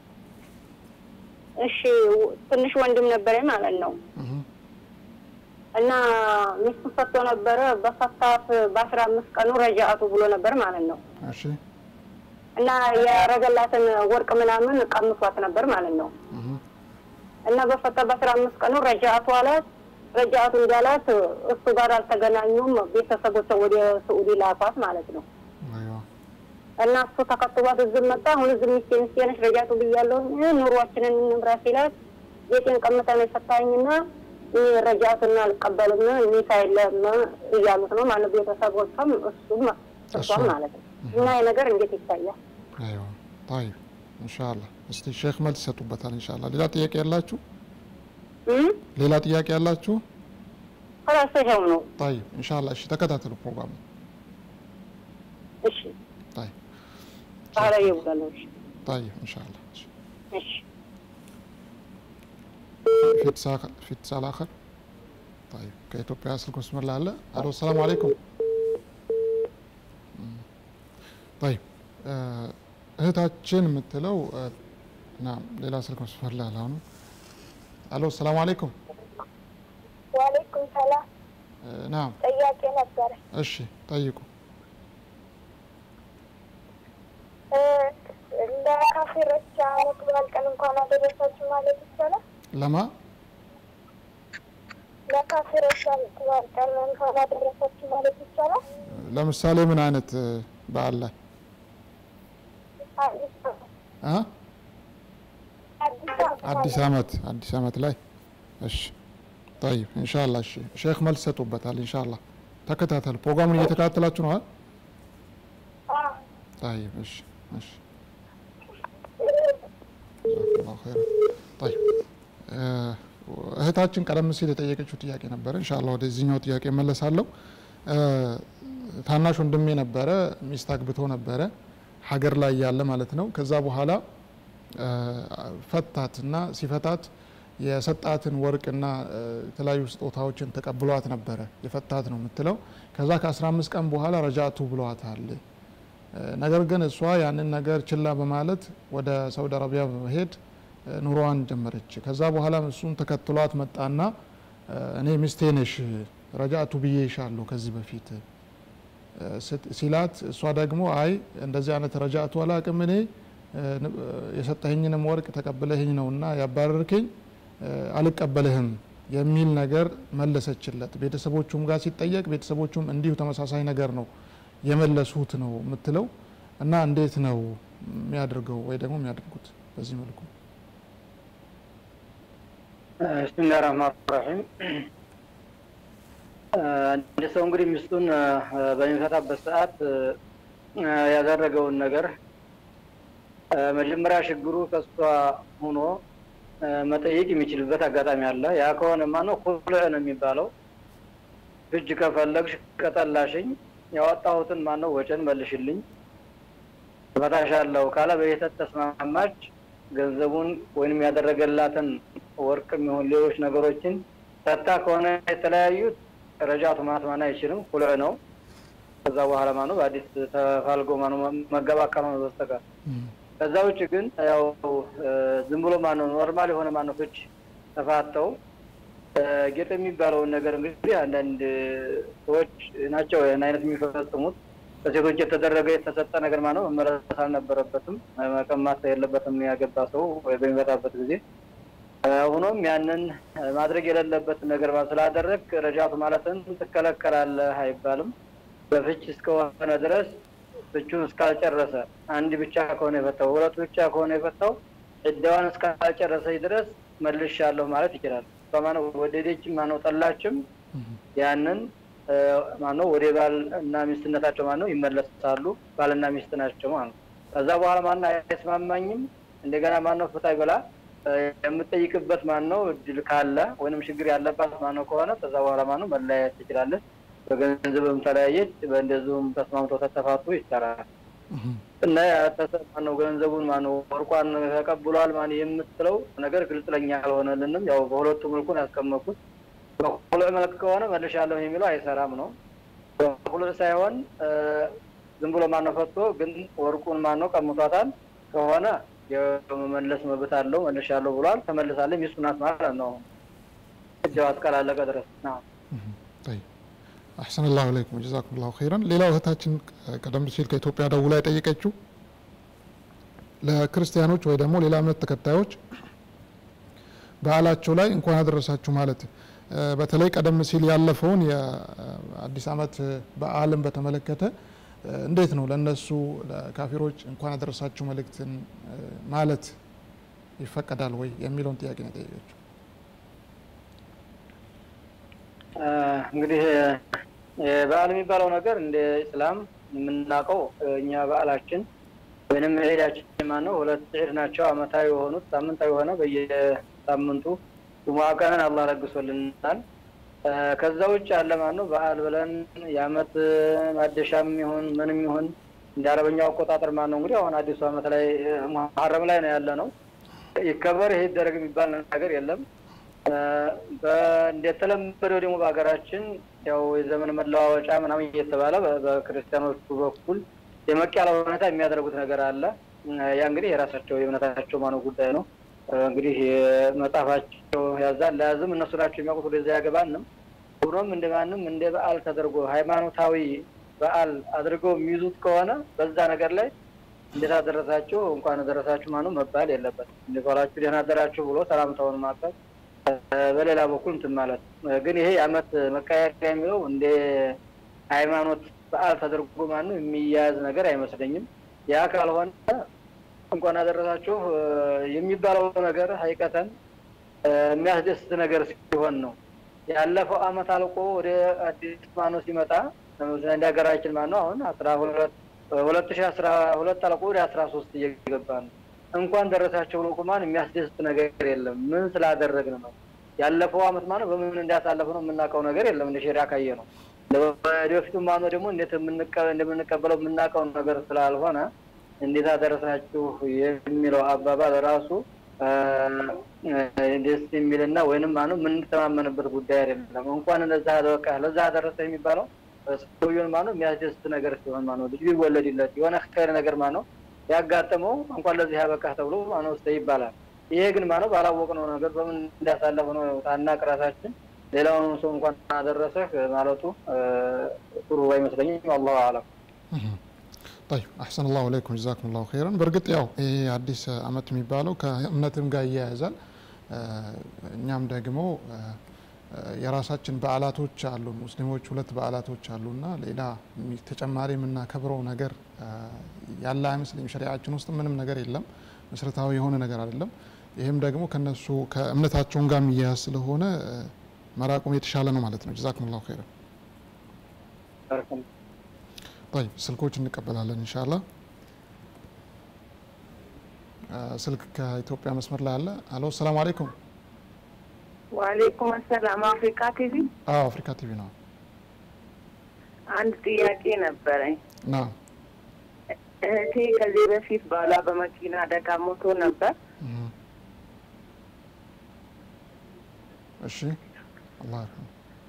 እሺ ትንሽ ወንድም ነበረኝ ማለት ነው እህ እና ሚስቱ ፈቶ ነበረ። በፈታት በአስራ አምስት ቀኑ ረጃአቱ ብሎ ነበር ማለት ነው እሺ እና ያረገላትን ወርቅ ምናምን ቀምሷት ነበር ማለት ነው እህ እና በፈታ በአስራ አምስት ቀኑ ረጃአቱ አላት። ረጃአቱ እንዳላት እሱ ጋር አልተገናኙም። ቤተሰቦቿ ወደ ስዑዲ ላኳት ማለት ነው አይዋ እና እሱ ተከትሏት እዚህ መጣ። አሁን እዚህ ሚስቴ ሚስቴ ነሽ ረጃቱ ብያለሁ ኑሯችንን እንምራ ሲላት ቤቴን ቀምተህ ነው የፈታኝና እኔ ረጃቱን አልቀበልም ኒካ የለም እያሉት ነው ማለት ቤተሰቦቿም እሱም እሷም እሷም። ማለት ነው። እና ይህ ነገር እንዴት ይታያል? አይዋ طيب ኢንሻአላህ እስቲ ሼክ መልስ ይሰጡበታል ኢንሻአላህ። ሌላ ጥያቄ ያላችሁ? እም? ሌላ ጥያቄ ያላችሁ? ከላስ ይኸው ነው። طيب ኢንሻአላህ እሺ ተከታተሉ ፕሮግራሙ። እሺ طيب ባህላዊ ይብላል። እሺ طيب ኢንሻአላህ እሺ እሺ في اتصال في اتصال اخر طيب ከኢትዮጵያ ስልክ መስመር ላይ አለ አሎ ሰላም አለይኩም እም፣ طيب እ፣ እህታችን የምትለው እ፣ ናም ሌላ ስልክ መስመር ላይ አለ አሁን አሎ ሰላም አለይኩም ዋሌኩም ሰላም እ፣ ናም ጥያቄ ነበረ። እሺ ጠይቁ እ፣ ለካፊሮች አመት በዓል ቀን እንኳን አደረሳችሁ ማለት ይቻላል? ለማ ለካፊሮች አመት በዓል ቀን እንኳን አደረሳችሁ ማለት ይቻላል? ለምሳሌ ምን አይነት እ፣ በዓል ላይ አዲስ ዓመት እ? አዲስ ዓመት አዲስ ማለት አመት አዲስ አመት ላይ እሺ طيب ኢንሻአላህ እሺ ሼክ መልስ ይሰጡበታል ኢንሻአላህ ተከታተሉ ፕሮግራሙን እየተከታተላችሁ ነው አይደል አዎ። طيب እሺ እሺ ጀዛከላሁ ኸይረን طيب እ፣ እህታችን ቀደም ሲል የጠየቀችው ጥያቄ ነበረ ኢንሻአላህ ወደዚህኛው ጥያቄ መለሳለሁ እ፣ ታናሽ ወንድሜ ነበረ ሚስት አግብቶ ነበረ ሀገር ላይ ያለ ማለት ነው ከዛ በኋላ እ፣ ፈታትና ሲፈታት የሰጣትን ወርቅና እ፣ የተለያዩ ስጦታዎችን ተቀብሏት ነበረ የፈታት ነው የምትለው ከዛ ከ15 ቀን በኋላ ረጃቱ ብለዋታል እ፣ ነገር ግን እሷ ያንን ነገር ችላ በማለት ወደ ሳውዲ አረቢያ በመሄድ እ፣ ኑሮዋን ጀመረች ከዛ በኋላ እሱም ተከትሏት መጣና እ፣ እኔ ሚስቴ ነሽ ረጃቱ ብዬሻለሁ ከዚህ በፊት እ፣ ስት- ሲላት እሷ ደግሞ አይ እንደዚህ አይነት ረጃቱ አላቅም እኔ እ፣ ን- እ፣ የሰጠኸኝንም ወርቅ ተቀብለህኝ ነውና ያባረርከኝ እ፣ አልቀበልህም የሚል ነገር መለሰችለት። ቤተሰቦቹም ጋር ሲጠየቅ ቤተሰቦቹም እንዲሁ ተመሳሳይ ነገር ነው የመለሱት ነው የምትለው እና እንዴት ነው የሚያደርገው ወይ ደግሞ የሚያደርጉት በዚህ መልኩ ብስሚላህ ረህማን ረሒም አንድ ሰው እንግዲህ ሚስቱን እ፣ በሚፈታበት ሰዓት እ፣ ያደረገውን ነገር እ፣ መጀመሪያ ችግሩ ከሷ ሆኖ እ፣ መጠየቅ የሚችልበት አጋጣሚ አለ። ያ ከሆነማ ነው ኩልዕ ነው የሚባለው። እጅ ከፈለግሽ ከጠላሽኝ ያወጣሁትን ማነው ወጭን መልሽልኝ እፈታሻለሁ ካለ በየተት ተስማማች ገንዘቡን ወይንም ያደረገላትን ወርቅ የሚሆን ሌሎች ነገሮችን ሰታ ከሆነ የተለያዩት ረጃቱ ማለት ማን አይችልም፣ ኩልዕ ነው። ከዛ በኋላ ማነው በአዲስ ተፋልጎ ማነው መገባት ካልሆነ በስተቀር ከዛ ውጭ ግን ያው እ፣ ዝም ብሎ ማነው ኖርማል የሆነ ማነው ፍች ተፋተው እ፣ ጌጥ የሚባለውን ነገር እንግዲህ አንዳንድ ሰዎች ናቸው ይህን አይነት የሚፈጽሙት። በሴቶች የተደረገ የተሰጠ ነገር ማነው መመለስ አልነበረበትም፣ መቀማት የለበትም ያገባ ሰው ወይ በሚመጣበት ጊዜ እ፣ ሆኖም ያንን እ፣ ማድረግ የሌለበት ነገር ማ- ስላደረግ ረጃቱ ማለትን ትከለከላለህ አይባልም። በፍች እስከሆነ ድረስ ፍቹን እስካልጨረሰ አንድ ብቻ ከሆነ የፈታው ሁለቱ ብቻ ከሆነ የፈታው ዕዳዋን እስካልጨረሰች ድረስ መልሻለሁ ማለት ይችላል። በማነው ወደደችም ማነው ጠላችም ያንን እ፣ ማነው ወደ ባል እና ሚስትነታቸው ማነው ይመለሳሉ። ባልና ሚስት ናቸው ማለት ነው። ከዛ በኋላ ማነው አይስማማኝም እንደገና ማነው ፍታ ይበላ እ፣ የምጠይቅበት ማነው እድል ካለ ወይንም ችግር ያለባት ማነው ከሆነ ከዛ በኋላ ማነው መለያየት ትችላለች። በገንዘብም ተለያየች፣ በእንደዚሁም ተስማምቶ ተተፋቱ ይቻላል። እና ያተሰብ ማነው ገንዘቡን ማነው ወርቋን ተቀብሏል ማን የምትለው ነገር ግልጽ ለኛ አልሆነልንም። ያው በሁለቱ መልኩን ያስቀመጥኩት በሁሉ መልክ ከሆነ መልሻለሁ የሚለው አይሰራም ነው። በሁሉ ሳይሆን እ፣ ዝም ብሎ ማነው ፈቶ ግን ወርቁን ማነው ቀምቷታል ከሆነ የመመለስ መብት አለው። መልሻለሁ ብሏል። ተመልሳለች። ሚስቱ ናት ማለት ነው። እጃው እስካላለቀ ድረስ ነው። طيب አሕሰን ላሁ አለይኩም ጀዛኩም ላሁ ኸይረን። ሌላው እህታችን ቀደም ሲል ከኢትዮጵያ ደውላ የጠየቀችው ለክርስቲያኖች ወይ ደግሞ ሌላ እምነት ተከታዮች በዓላቸው ላይ እንኳን አደረሳችሁ ማለት እ፣ በተለይ ቀደም ሲል ያለፈውን የአዲስ ዓመት በዓልን በተመለከተ እ፣ እንዴት ነው ለእነሱ ለካፊሮች እንኳን አደረሳችሁ መልእክትን እ፣ ማለት ይፈቀዳል ወይ የሚለውን ጥያቄ ነው የጠየቀችው። እ፣ እንግዲህ እ፣ በዓል የሚባለው ነገር እንደ ኢስላም የምናውቀው እ፣ እኛ በዓላችን ወይንም ዒዳችን ማነው ሁለት ዒድ ናቸው። አመታዊ የሆኑት ሳምንታዊ የሆነ በየሳምንቱ ጁሙዓ ቀንን አላህ ለግሶልናል። እ፣ ከዛ ውጭ ያለ ማነው በዓል ብለን የአመት ማደሻም ይሁን ምንም ይሁን እንደ አረበኛው አቆጣጠር ማነው እንግዲህ አሁን አዲሱ አመት ላይ እ፣ ሙሐረም ላይ ነው ያለ ነው ይከበር ይሄ ይደረግ የሚባል ነገር የለም። እ፣ በ- እንደተለመደው ደግሞ በሀገራችን ያው የዘመን መለዋወጫ ምናምን እየተባለ በ- በክርስቲያኖቹ በኩል የመቅ ያለ ሁኔታ የሚያደርጉት ነገር አለ። እ፣ ያ እንግዲህ የራሳቸው የእምነታቸው ማነው ጉዳይ ነው። እ፣ እንግዲህ መጽሐፋቸው ያዛል ለያዝም እነሱ ናቸው የሚያውቁት። ወደዚያ ያገባንም ሆኖም እንደ ማንም እንደ በዓል ተደርጎ ሃይማኖታዊ በዓል አድርገው የሚይዙት ከሆነ በዛ ነገር ላይ እንዴት አደረሳችሁ እንኳን አደረሳችሁ ማነው መባል የለበትም። እንዴት ዋላችሁ ደህና አደራችሁ ብሎ ሰላምታውን ማቀብ በሌላ በኩል እንትን ማለት እ፣ ግን ይሄ የአመት መቀያየሪያ የሚለው እንደ ሃይማኖት በዓል ተደርጎ ማነው የሚያያዝ ነገር አይመስለኝም። ያ ካልሆነ እንኳን አደረሳችሁ እ፣ የሚባለው ነገር ሀይቀተን እ፣ የሚያስደስት ነገር ሲሆን ነው። ያለፈው አመት አልቆ ወደ አዲስ ማነው ሲመጣ ለምሳሌ እንደ ሀገራችን ማነው አሁን አስራ ሁለት ሁለት ሺህ አስራ ሁለት አልቆ ወደ አስራ ሶስት እየገባ ነው። እንኳን ደረሳቸው ብሎ ቁማን የሚያስደስት ነገር የለም። ምን ስላደረግን ነው? ያለፈው አመት ማነው በምን እንዳሳለፍ ነው የምናውቀው ነገር የለም። እንደ ሸሪያ ካየ ነው ወደፊቱ ማነው ደግሞ እንዴት የምንቀ- እንደምንቀበለው የምናውቀው ነገር ስላልሆነ እንዴት አደረሳችሁ የሚለው አባባል ራሱ አ፣ ደስ የሚልና ወይንም ማነው የምንተማመንበት ጉዳይ አይደለም። እንኳን ለዛ በቃ ለዛ አደረሰ የሚባለው ሰውየውን ማነው የሚያስደስት ነገር ሲሆን ማነው ልጅ ቢወለድለት የሆነ ኸይር ነገር ማነው ያጋጠመው እንኳን ለዚህ ያበቃህ ተብሎ ማነው ውስጥ ይባላል። ይሄ ግን ማነው ባላወቅነው ነገር በምን እንዳሳለፍ ነው ታናቅ ራሳችን ሌላውን ሰው እንኳን አደረሰህ ማለቱ አ፣ ጥሩ አይመስለኝም። አላሁ አለም። طيب አሕሰን ላሁ አለይኩም ጀዛኩም ላሁ ኸይረን። በእርግጥ ያው ይህ አዲስ አመት የሚባለው ከእምነትም ጋር እያያዛል። እኛም ደግሞ እ፣ የራሳችን በዓላቶች አሉ። ሙስሊሞች ሁለት በዓላቶች አሉና ሌላ የሚ- ተጨማሪ የምናከብረው ነገር እ፣ ያለ አይመስለኝም። ሸሪዓችን ውስጥ ምንም ነገር የለም፣ መሰረታዊ የሆነ ነገር አይደለም። ይህም ደግሞ ከነሱ ከእምነታቸውን ጋር የሚያያዝ ስለሆነ እ፣ መራቁም የተሻለ ነው ማለት ነው። ጀዛኩም ላሁ ኸይረን። طيب ስልኮች እንቀበላለን ኢንሻአላህ። አ፣ ስልክ ከኢትዮጵያ መስመር ላይ አለ። አሎ ሰላም አለይኩም። ዋሌኩም አሰላም። አፍሪካ ቲቪ አዎ አፍሪካ ቲቪ ነው። አንድ ጥያቄ ነበረኝ። ና እህቴ ከዚህ በፊት ባሏ በመኪና አደጋ ሞቶ ነበር። እሺ አላህ ይርሐም።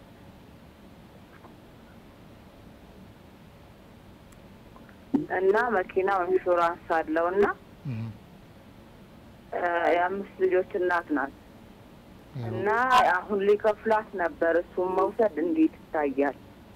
እና መኪናው ኢንሹራንስ አለው እና እህ፣ እ፣ የአምስት ልጆች እናት ናት እና አሁን ሊከፍላት ነበር። እሱም መውሰድ እንዴት ይታያል?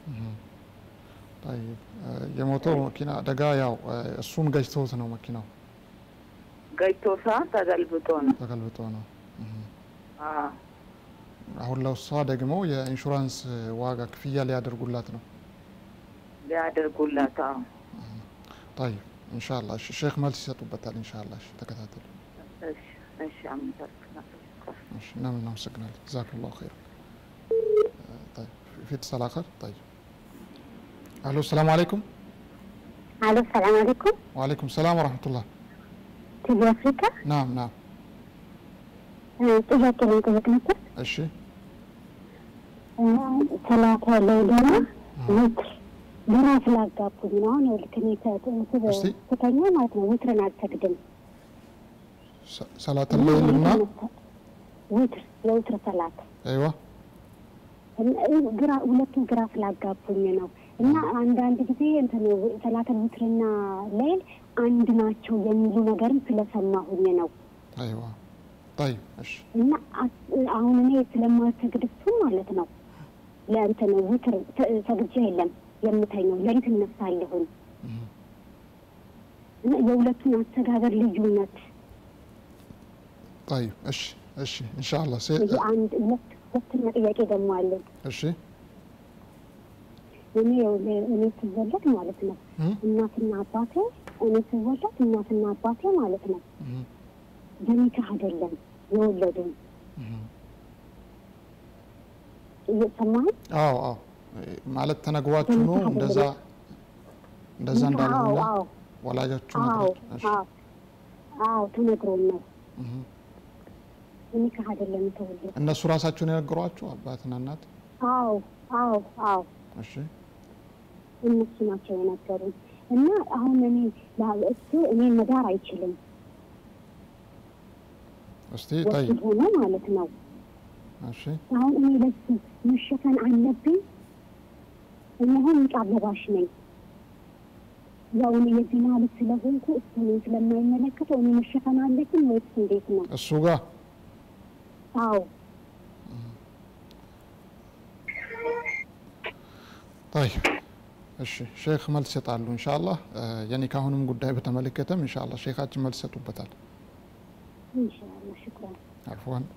طيب አ፣ የሞተው መኪና አደጋ ያው አ፣ እሱን ገጭቶት ነው መኪናው ገጭቶ ሰዓት ተገልብጦ ነው። ተገልብጦ ነው። እህ። አዎ። አሁን ለእሷ ደግሞ የኢንሹራንስ ዋጋ ክፍያ ሊያደርጉላት ነው። ሊያደርጉላት አዎ። طيب ኢንሻአላህ እሺ፣ ሼክ መልስ ይሰጡበታል ኢንሻአላህ። እሺ ተከታተሉ። እሺ፣ እሺ፣ አመሰግናለሁ። እሺ እናመሰግናለን። ጀዛኩሙላሁ ኸይር። طيب في اتصال اخر طيب الو السلام عليكم الو السلام عليكم وعليكم السلام ورحمه الله تبي افريكا نعم نعم ጥያቄ ለመጠየቅ ነበር እሺ ሰላተ ሌሊና ውትር ግራ ስላጋቡኝ ነው አሁን ይኸውልህ እኔ ተ- እስቲ። ስተኛ ማለት ነው ውትርን አልሰግድም ሰ- ሰላት الليልና ውትር የውትር ሰላት ايوه እና ግራ ሁለቱም ግራ ስላጋቡኝ ነው እና አንዳንድ ጊዜ እንትን ሰላተል ውትርና ሌል አንድ ናቸው የሚሉ ነገርም ስለሰማሁኝ ነው ايوه طيب እሺ እና አስ- አሁን እኔ ስለማሰግድ እሱን ማለት ነው ለእንትን ውትር ሰ- ሰግጄ የለም የምተኘው ሌሊት እነሳለሁኝ እና የሁለቱን አሰጋገር ልዩነት طيب እሺ እሺ ኢንሻአላህ ሴ ይሄ አንድ ሁለት ሁለተኛ ጥያቄ ደግሞ አለኝ እሺ እኔ ይኸውልህ እኔ ስወለድ ማለት ነው እም፣ እናትና አባቴ እኔ ስወለድ እናትና አባቴ ማለት ነው እም፣ በኒካህ አይደለም የወለዱኝ እም። እየሰማኸኝ አዎ አዎ ማለት ተነግሯችሁ ነው እንደዛ እንደዛ እንዳልሆነ አዎ ወላጆቹ አዎ ነግሯችሁ እሺ አዎ አዎ ተነግሮን ነው እም። ኒካህ አይደለም የተወለዱ እነሱ ራሳቸውን የነገሯችሁ አባትና እናት አዎ አዎ አዎ እሺ እነሱ ናቸው የነገሩኝ እና አሁን እኔ ላ- እሱ እኔ መዳር አይችልም እስቲ ጠይቅ ወሲብ ሆኖ ማለት ነው እሺ አሁን እኔ ለሱ መሸፈን አለብኝ እኔ አሁን ንቃብ ለባሽ ነኝ ያው እኔ የዜና ልጅ ስለሆንኩ እሱ እኔን ስለማይመለከተው እኔ መሸፈን አለብኝ ወይስ እንዴት ነው እሱ ጋር አዎ طيب እሺ ሼክ መልስ ይሰጣሉ ኢንሻአላህ የኒካሁንም ጉዳይ በተመለከተም ኢንሻአላህ ሼካችን መልስ ይሰጡበታል ኢንሻአላህ ሽኩራን አልፎን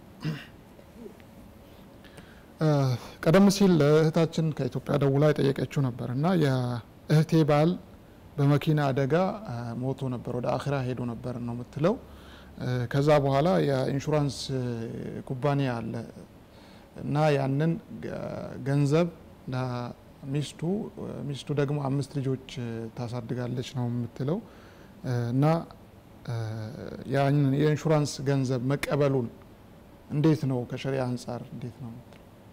ቀደም ሲል እህታችን ከኢትዮጵያ ደውላ የጠየቀችው ነበር እና የእህቴ ባል በመኪና አደጋ አ፣ ሞቶ ነበር ወደ አኺራ ሄዶ ነበር ነው የምትለው እ፣ ከዛ በኋላ የኢንሹራንስ እ፣ ኩባንያ አለ እና ያንን ገ- ገንዘብ ለሚስቱ እ፣ ሚስቱ ደግሞ አምስት ልጆች እ፣ ታሳድጋለች ነው የምትለው እ፣ እና እ፣ ያንን የኢንሹራንስ ገንዘብ መቀበሉን እንዴት ነው ከሸሪያ አንጻር እንዴት ነው የምትለው?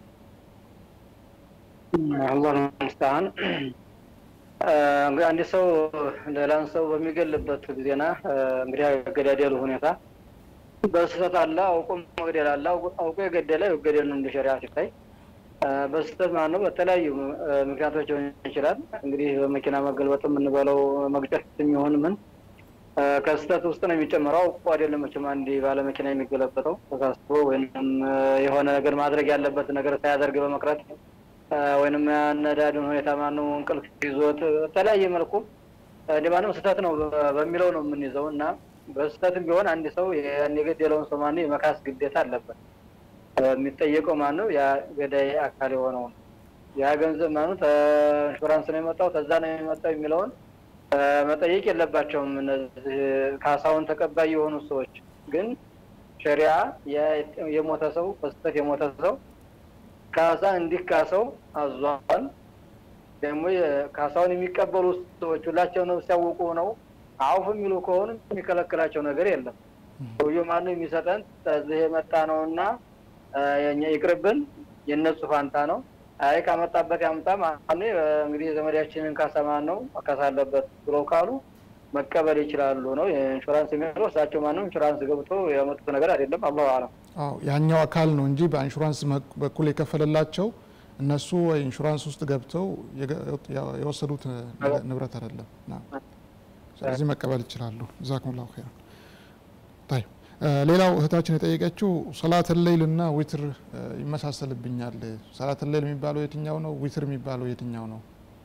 አላህ ሙስተዓን እንግዲህ አንድ ሰው ሌላን ሰው በሚገልበት ጊዜና እንግዲህ አገዳደሉ ሁኔታ በስህተት አለ አውቆ መግደል አለ አውቆ አውቆ የገደለ ይገደል ነው እንደ ሸሪዓ ሲታይ እ፣ በስህተት ማለት ነው በተለያዩ እ፣ ምክንያቶች ሊሆን ይችላል እንግዲህ በመኪና መገልበጥ የምንበለው መግጨት የሚሆን ምን እ፣ ከስህተት ውስጥ ነው የሚጨምረው አውቆ አይደለም መቼም አንድ ባለ መኪና የሚገለበጠው ተሳስቦ ወይም እ፣ የሆነ ነገር ማድረግ ያለበት ነገር ሳያደርግ በመቅረት እ፣ ወይንም ያነዳዱን ሁኔታ ማነው እንቅልፍ ይዞት በተለያየ መልኩ እንደ ማንም ስህተት ነው በ- በሚለው ነው የምንይዘው እና በስህተትም ቢሆን አንድ ሰው ያን የገደለውን ሰው ማነው የመካስ ግዴታ አለበት። እ፣ የሚጠየቀው ማነው ያ ገዳይ አካል የሆነው ነው። ያ ገንዘብ ማነው ኢንሹራንስ ነው የመጣው ከዛ ነው የመጣው የሚለውን እ፣ መጠየቅ የለባቸውም። እነዚህ ካሳውን ተቀባይ የሆኑ ሰዎች ግን ሸሪዓ የ- የሞተ ሰው በስህተት የሞተ ሰው ካሳ እንዲካሰው አዟል። ደግሞ ካሳውን የሚቀበሉ ሰዎች ሁላቸው ነው ሲያውቁ ነው አውፍ የሚሉ ከሆኑ የሚከለክላቸው ነገር የለም። ሰውየው ማነው የሚሰጠን ከዚህ የመጣ ነው እና የኛ ይቅርብን የእነሱ ፋንታ ነው። አይ ካመጣበት ያምጣ ማነው እንግዲህ የዘመዳችንን ካሳ ማን ነው መካስ አለበት ብለው ካሉ መቀበል ይችላሉ ነው የኢንሹራንስ የሚለው እሳቸው ማነው ኢንሹራንስ ገብቶ ያመጡት ነገር አይደለም። አላሁ አለም። አዎ ያኛው አካል ነው እንጂ በኢንሹራንስ መክ- በኩል የከፈለላቸው እነሱ ኢንሹራንስ ውስጥ ገብተው የገ- የወሰዱት ን- ንብረት አይደለም። ና ስለዚህ መቀበል ይችላሉ። ጀዛኩሙላሁ ኸይራን። ጠይብ እ፣ ሌላው እህታችን የጠየቀችው ሰላት ሌይል እና ዊትር እ፣ ይመሳሰልብኛል። ሰላት ሌይል የሚባለው የትኛው ነው? ዊትር የሚባለው የትኛው ነው?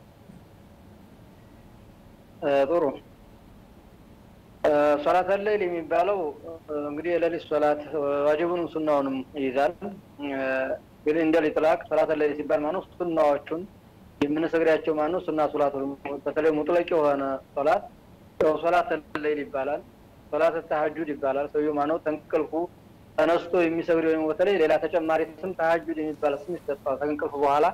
እ፣ ጥሩ ሶላት ለይል የሚባለው እ፣ እንግዲህ የሌሊት ሶላት ዋጅቡንም ሱናውንም ይይዛል። እ፣ ግን እንደ ሊጥላቅ ሶላት ለይል ሲባል ማነው ሱናዎቹን የምንሰግዳቸው ማነው ሱና ሶላት በተለይ ሙጥለቅ የሆነ ሶላት ያው ሶላት ለይል ይባላል። ሶላት ተሀጁድ ይባላል። ሰውየው ማነው ተንቅልፉ ተነስቶ የሚሰግድ ወይም በተለይ ሌላ ተጨማሪ ስም ተሀጁድ የሚባል ስም ይሰጠዋል። ከእንቅልፉ በኋላ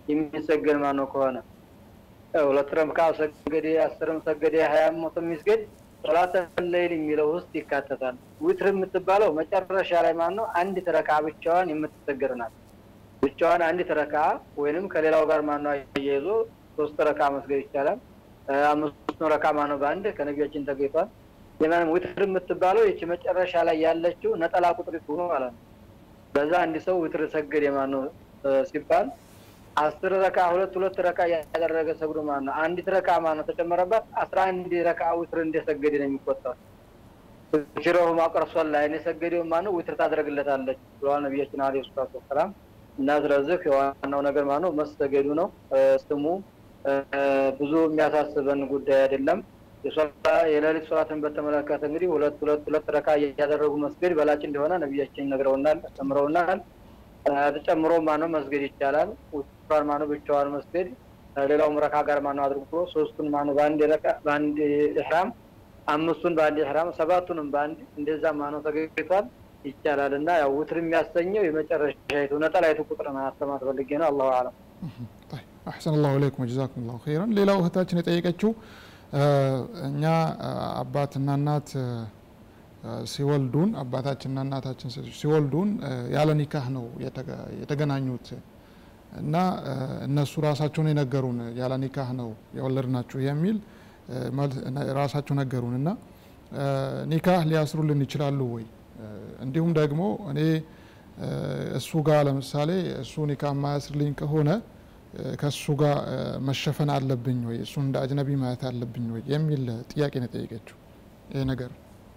የሚሰገድ ማን ነው ከሆነ ሁለት ረካ ሰገደ፣ አስርም ሰገደ፣ ሀያም ሞትም ይስገድ ሶላተ ለይል የሚለው ውስጥ ይካተታል። ዊትር የምትባለው መጨረሻ ላይ ማን ነው አንዲት ረካ ብቻዋን የምትሰገድ ናት። ብቻዋን አንዲት ረካ ወይንም ከሌላው ጋር ማን ነው አያይዞ ሶስት ረካ መስገድ ይቻላል። አምስቱን ረካ ማን ነው በአንድ ከነቢያችን ተገኝቷል። የማንም ዊትር የምትባለው ይቺ መጨረሻ ላይ ያለችው ነጠላ ቁጥር ሆኖ ማለት ነው። በዛ አንድ ሰው ዊትር ሰገድ የማን ነው ሲባል አስር ረካ ሁለት ሁለት ረካ ያደረገ ሰግዶ ማለት ነው። አንዲት ረካ ማለት ነው ተጨመረባት አስራ አንድ ረካ ዊትር እንደሰገደ ነው የሚቆጠር። ሽረሁ ማቅረሷን ላይ የሰገደው ማለት ነው ዊትር ታደርግለታለች ብለዋል ነቢያችን አለይሂ ሰላቱ ወሰላም። እና ስለዚህ የዋናው ነገር ማለት ነው መሰገዱ ነው። ስሙ ብዙ የሚያሳስበን ጉዳይ አይደለም። የሌሊት ሶላትን በተመለከተ እንግዲህ ሁለት ሁለት ሁለት ረካ እያደረጉ መስገድ በላጭ እንደሆነ ነቢያችን ነግረውናል፣ አስተምረውናል። ተጨምሮ ማነው መስገድ ይቻላል። ውስጧን ማነው ብቻዋን መስገድ ሌላውም ረካ ጋር ማነው አድርጎ ሶስቱን ማነው በአንድ ረካ በአንድ ኢህራም አምስቱን በአንድ ኢህራም ሰባቱንም በአንድ እንደዛ ማነው ተገኝቷል ይቻላል። እና ያው ውትር የሚያሰኘው የመጨረሻይቱ ነጠላይቱ ቁጥር ማስተማር ፈልጌ ነው። አላሁ አለም። አሕሰን አላሁ ኢለይኩም ወጀዛኩም ላሁ ኸይረን። ሌላው እህታችን የጠየቀችው እኛ አባትና እናት ሲወልዱን አባታችንና እናታችን ሲወልዱን ያለ ኒካህ ነው የተገናኙት እና እነሱ ራሳቸውን የነገሩን ያለ ኒካህ ነው የወለድናችሁ የሚል ራሳቸው ነገሩን እና ኒካህ ሊያስሩልን ይችላሉ ወይ? እንዲሁም ደግሞ እኔ እሱ ጋር ለምሳሌ እሱ ኒካህ ማያስርልኝ ከሆነ ከእሱ ጋር መሸፈን አለብኝ ወይ? እሱን እንደ አጅነቢ ማየት አለብኝ ወይ? የሚል ጥያቄ ነው የጠየቀችው ይሄ ነገር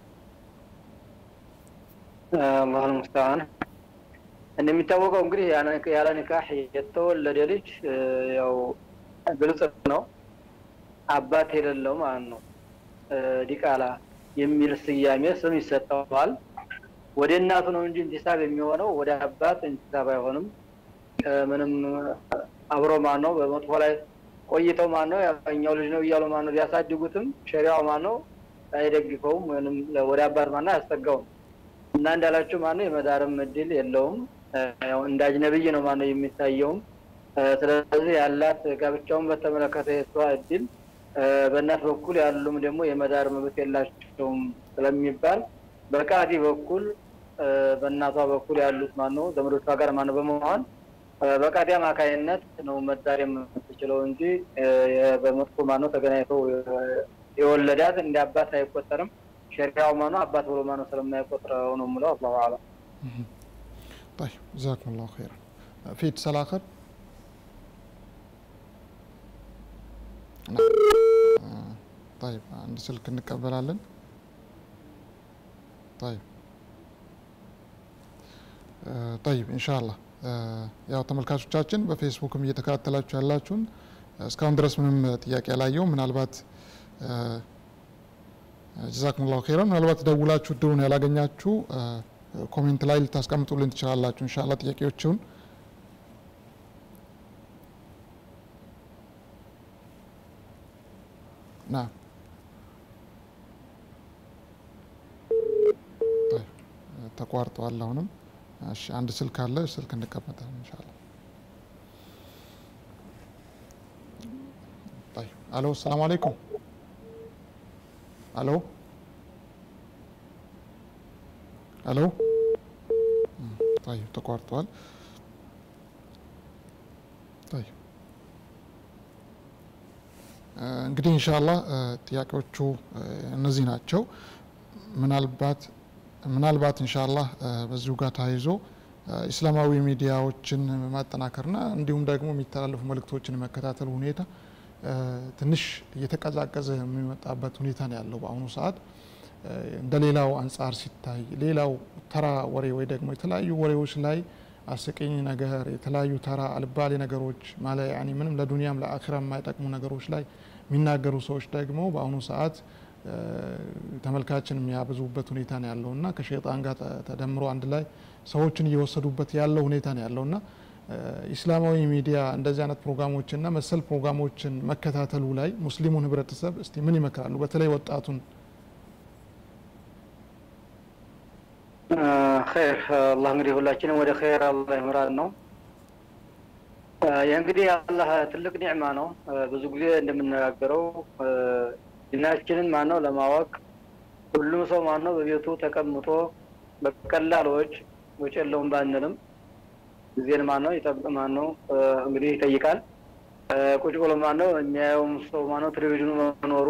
አላሁ ልሙስተዓን። እንደሚታወቀው እንግዲህ ያለ ኒካህ የተወለደ ልጅ ያው ግልጽ ነው፣ አባት የሌለው ማለት ነው። ዲቃላ የሚል ስያሜ ስም ይሰጠዋል። ወደ እናቱ ነው እንጂ እንቲሳብ የሚሆነው ወደ አባት እንቲሳብ አይሆንም። ምንም አብሮ ማን ነው በመጥፎ ላይ ቆይተው ማን ነው ያኛው ልጅ ነው እያሉ ማን ነው ቢያሳድጉትም ሸሪያው ማን ነው አይደግፈውም፣ ወይም ወደ አባት ማን ነው አያስጠጋውም። እና እንዳላችሁ ማነው የመዳርም እድል የለውም። ያው እንደ አጅነብይ ነው ማነው የሚታየውም። ስለዚህ ያላት ጋብቻውን በተመለከተ የሷ እድል በእናት በኩል ያሉም ደግሞ የመዳር መብት የላቸውም ስለሚባል በቃዲ በኩል በእናቷ በኩል ያሉት ማነው ዘመዶቿ ጋር ማነው በመሆን በቃዲ አማካይነት ነው መዳር የምትችለው እንጂ በመጥፎ ማነው ተገናኝተው የወለዳት እንደ አባት አይቆጠርም። ሸሪያው ማኑ አባት ብሎ ማኑ ስለማይቆጥረው ነው የምለው። አላሁ አለም። طيب جزاكم الله خيرا في اتصال آخر نعم طيب عند سلك እንቀበላለን طيب طيب إن شاء الله ያው ተመልካቾቻችን በፌስቡክም እየተከታተላችሁ ያላችሁን እስካሁን ድረስ ምንም ጥያቄ ያላየው ምናልባት ጀዛኩም ላሁ ኸይረን ምናልባት ደውላችሁ እድሉን ያላገኛችሁ ኮሜንት ላይ ልታስቀምጡልን ትችላላችሁ እንሻላ ጥያቄዎችን ና ተቋርጠዋል አሁንም እሺ አንድ ስልክ አለ ስልክ እንቀመጣለን እንሻላ አሎ ሰላም አለይኩም አሎ አሎ طيب ተቋርጧል طيب እንግዲህ ኢንሻአላህ ጥያቄዎቹ እነዚህ ናቸው ምናልባት ምናልባት ኢንሻአላህ በዚሁ ጋር ተያይዞ ኢስላማዊ ሚዲያዎችን ማጠናከርና እንዲሁም ደግሞ የሚተላለፉ መልእክቶችን የመከታተል ሁኔታ ትንሽ እየተቀዛቀዘ የሚመጣበት ሁኔታ ነው ያለው በአሁኑ ሰዓት እንደ ሌላው አንጻር ሲታይ ሌላው ተራ ወሬ ወይ ደግሞ የተለያዩ ወሬዎች ላይ አስቂኝ ነገር የተለያዩ ተራ አልባሌ ነገሮች ማለ ያኒ ምንም ለዱንያም ለአኺራ የማይጠቅሙ ነገሮች ላይ የሚናገሩ ሰዎች ደግሞ በአሁኑ ሰዓት ተመልካችን የሚያብዙበት ሁኔታ ነው ያለው እና ከሸይጣን ጋር ተደምሮ አንድ ላይ ሰዎችን እየወሰዱበት ያለው ሁኔታ ነው ያለው እና ኢስላማዊ ሚዲያ እንደዚህ አይነት ፕሮግራሞችና መሰል ፕሮግራሞችን መከታተሉ ላይ ሙስሊሙን ህብረተሰብ እስቲ ምን ይመክራሉ? በተለይ ወጣቱን ኸይር አላህ እንግዲህ ሁላችንም ወደ ኸይር አላህ ይምራን ነው። ይህ እንግዲህ አላህ ትልቅ ኒዕማ ነው። ብዙ ጊዜ እንደምነጋገረው ዲናችንን ማን ነው ለማወቅ ሁሉም ሰው ማን ነው በቤቱ ተቀምጦ በቀላል ወጭ ወጭ የለውም ባንልም ጊዜን ማን ነው ይጠብቅ ማን ነው እንግዲህ ይጠይቃል። ቁጭ ብሎ ማን ነው የሚያየውም ሰው ማን ነው ቴሌቪዥኑ መኖሩ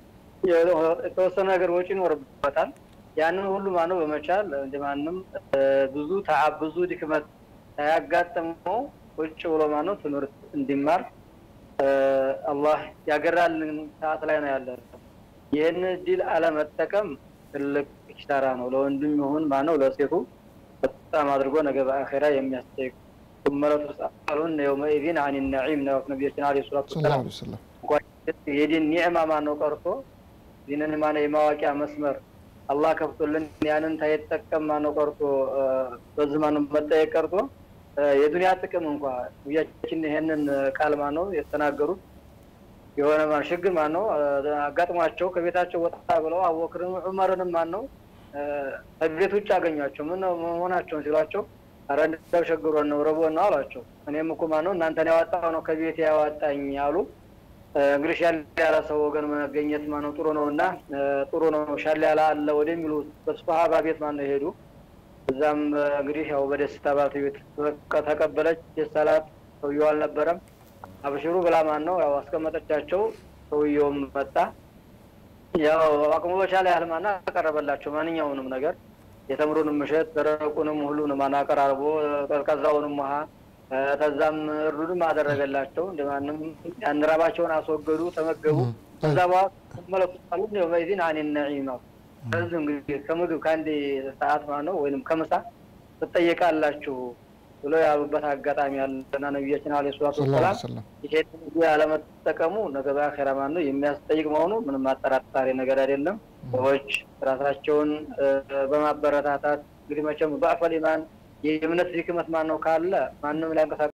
የተወሰነ ነገር ወጪ ይኖርበታል። ያንን ሁሉ ማን ነው በመቻል እንደማንም ብዙ ተዓብ ብዙ ድክመት ሳያጋጥመው ቁጭ ብሎ ማን ነው ትምህርት እንዲማር አላህ ያገራልን ሰዓት ላይ ነው ያለ። ይህን እድል አለመጠቀም ትልቅ ኪሳራ ነው። ለወንድም ይሁን ማን ነው ለሴቱ በጣም አድርጎ ነገ በአኼራ የሚያስጠይቅ ثم لتسألن يومئذ عن النعيم ነው ነቢያችን አለይሂ ሰላቱ ሰለላሁ ወሰላም ዐለይሂ ወሰለም የዲን ኒዕማ ማን ነው ቀርቶ ዲንን ማን የማዋቂያ መስመር አላህ ከፍቶልን ያንን ታይጠቀም ማን ነው ቀርቶ በዚህ ማን ነው መጠየቅ ቀርቶ የዱንያ ጥቅም እንኳ ነቢያችን ይሄንን ቃል ማን ነው የተናገሩት የሆነ ማን ችግር ማን ነው አጋጥሟቸው ከቤታቸው ወጣ ብለው አቡበክርን ዑመርንም ማን ነው ከቤት ውጭ አገኟቸው። ምን ነው መሆናቸውን ሲሏቸው ኧረ እንደው ቸግሮን ነው ረቦን ነው አሏቸው። እኔም እኮ ማን ነው እናንተን ያወጣው ነው ከቤት ያወጣኝ አሉ። እንግዲህ ሻል ያለ ሰው ወገን መገኘት ማነው ጥሩ ነው እና ጥሩ ነው ሻል ያለ አለ ወደሚሉ በሱሐባ ቤት ማነው የሄዱ እዛም እንግዲህ ያው በደስታ ባለቤት ተቀበለች። የሰላት ሰውየው አልነበረም። አብሽሩ ብላ ማን ነው ያው አስቀመጠቻቸው። ሰውየውም መጣ። ያው አቅሙ በቻለ ያህል ማና አቀረበላቸው ማንኛውንም ነገር የተምሩንም እሸት ደረቁንም ሁሉንም ማና አቀራርቦ ቀዝቃዛውንም ውሃ ከዛም እርዱንም አደረገላቸው። እንደማንም ያን ራባቸውን አስወገዱ፣ ተመገቡ። ከዛ በኋላ መለኩታሉ የውመኢዚን አን ነዒማ ከዚህ እንግዲህ ከምግብ ከአንድ ሰዓት ማለት ነው ወይንም ከምሳ ትጠየቃላችሁ ብሎ ያሉበት አጋጣሚ ያለና ነቢያችን አለ ሰላቱ ሰለላሁ ዐለይሂ ወሰላም ወሰለም ይሄን ጊዜ አለመጠቀሙ ነገ በአኼራ ማለት ነው የሚያስጠይቅ መሆኑ ምንም አጠራጣሪ ነገር አይደለም። ሰዎች ራሳቸውን በማበረታታት እንግዲህ መቼም በአፈል ኢማን የእምነት ድክመት ማን ነው ካለ ማንም ሊያንቀሳቀስ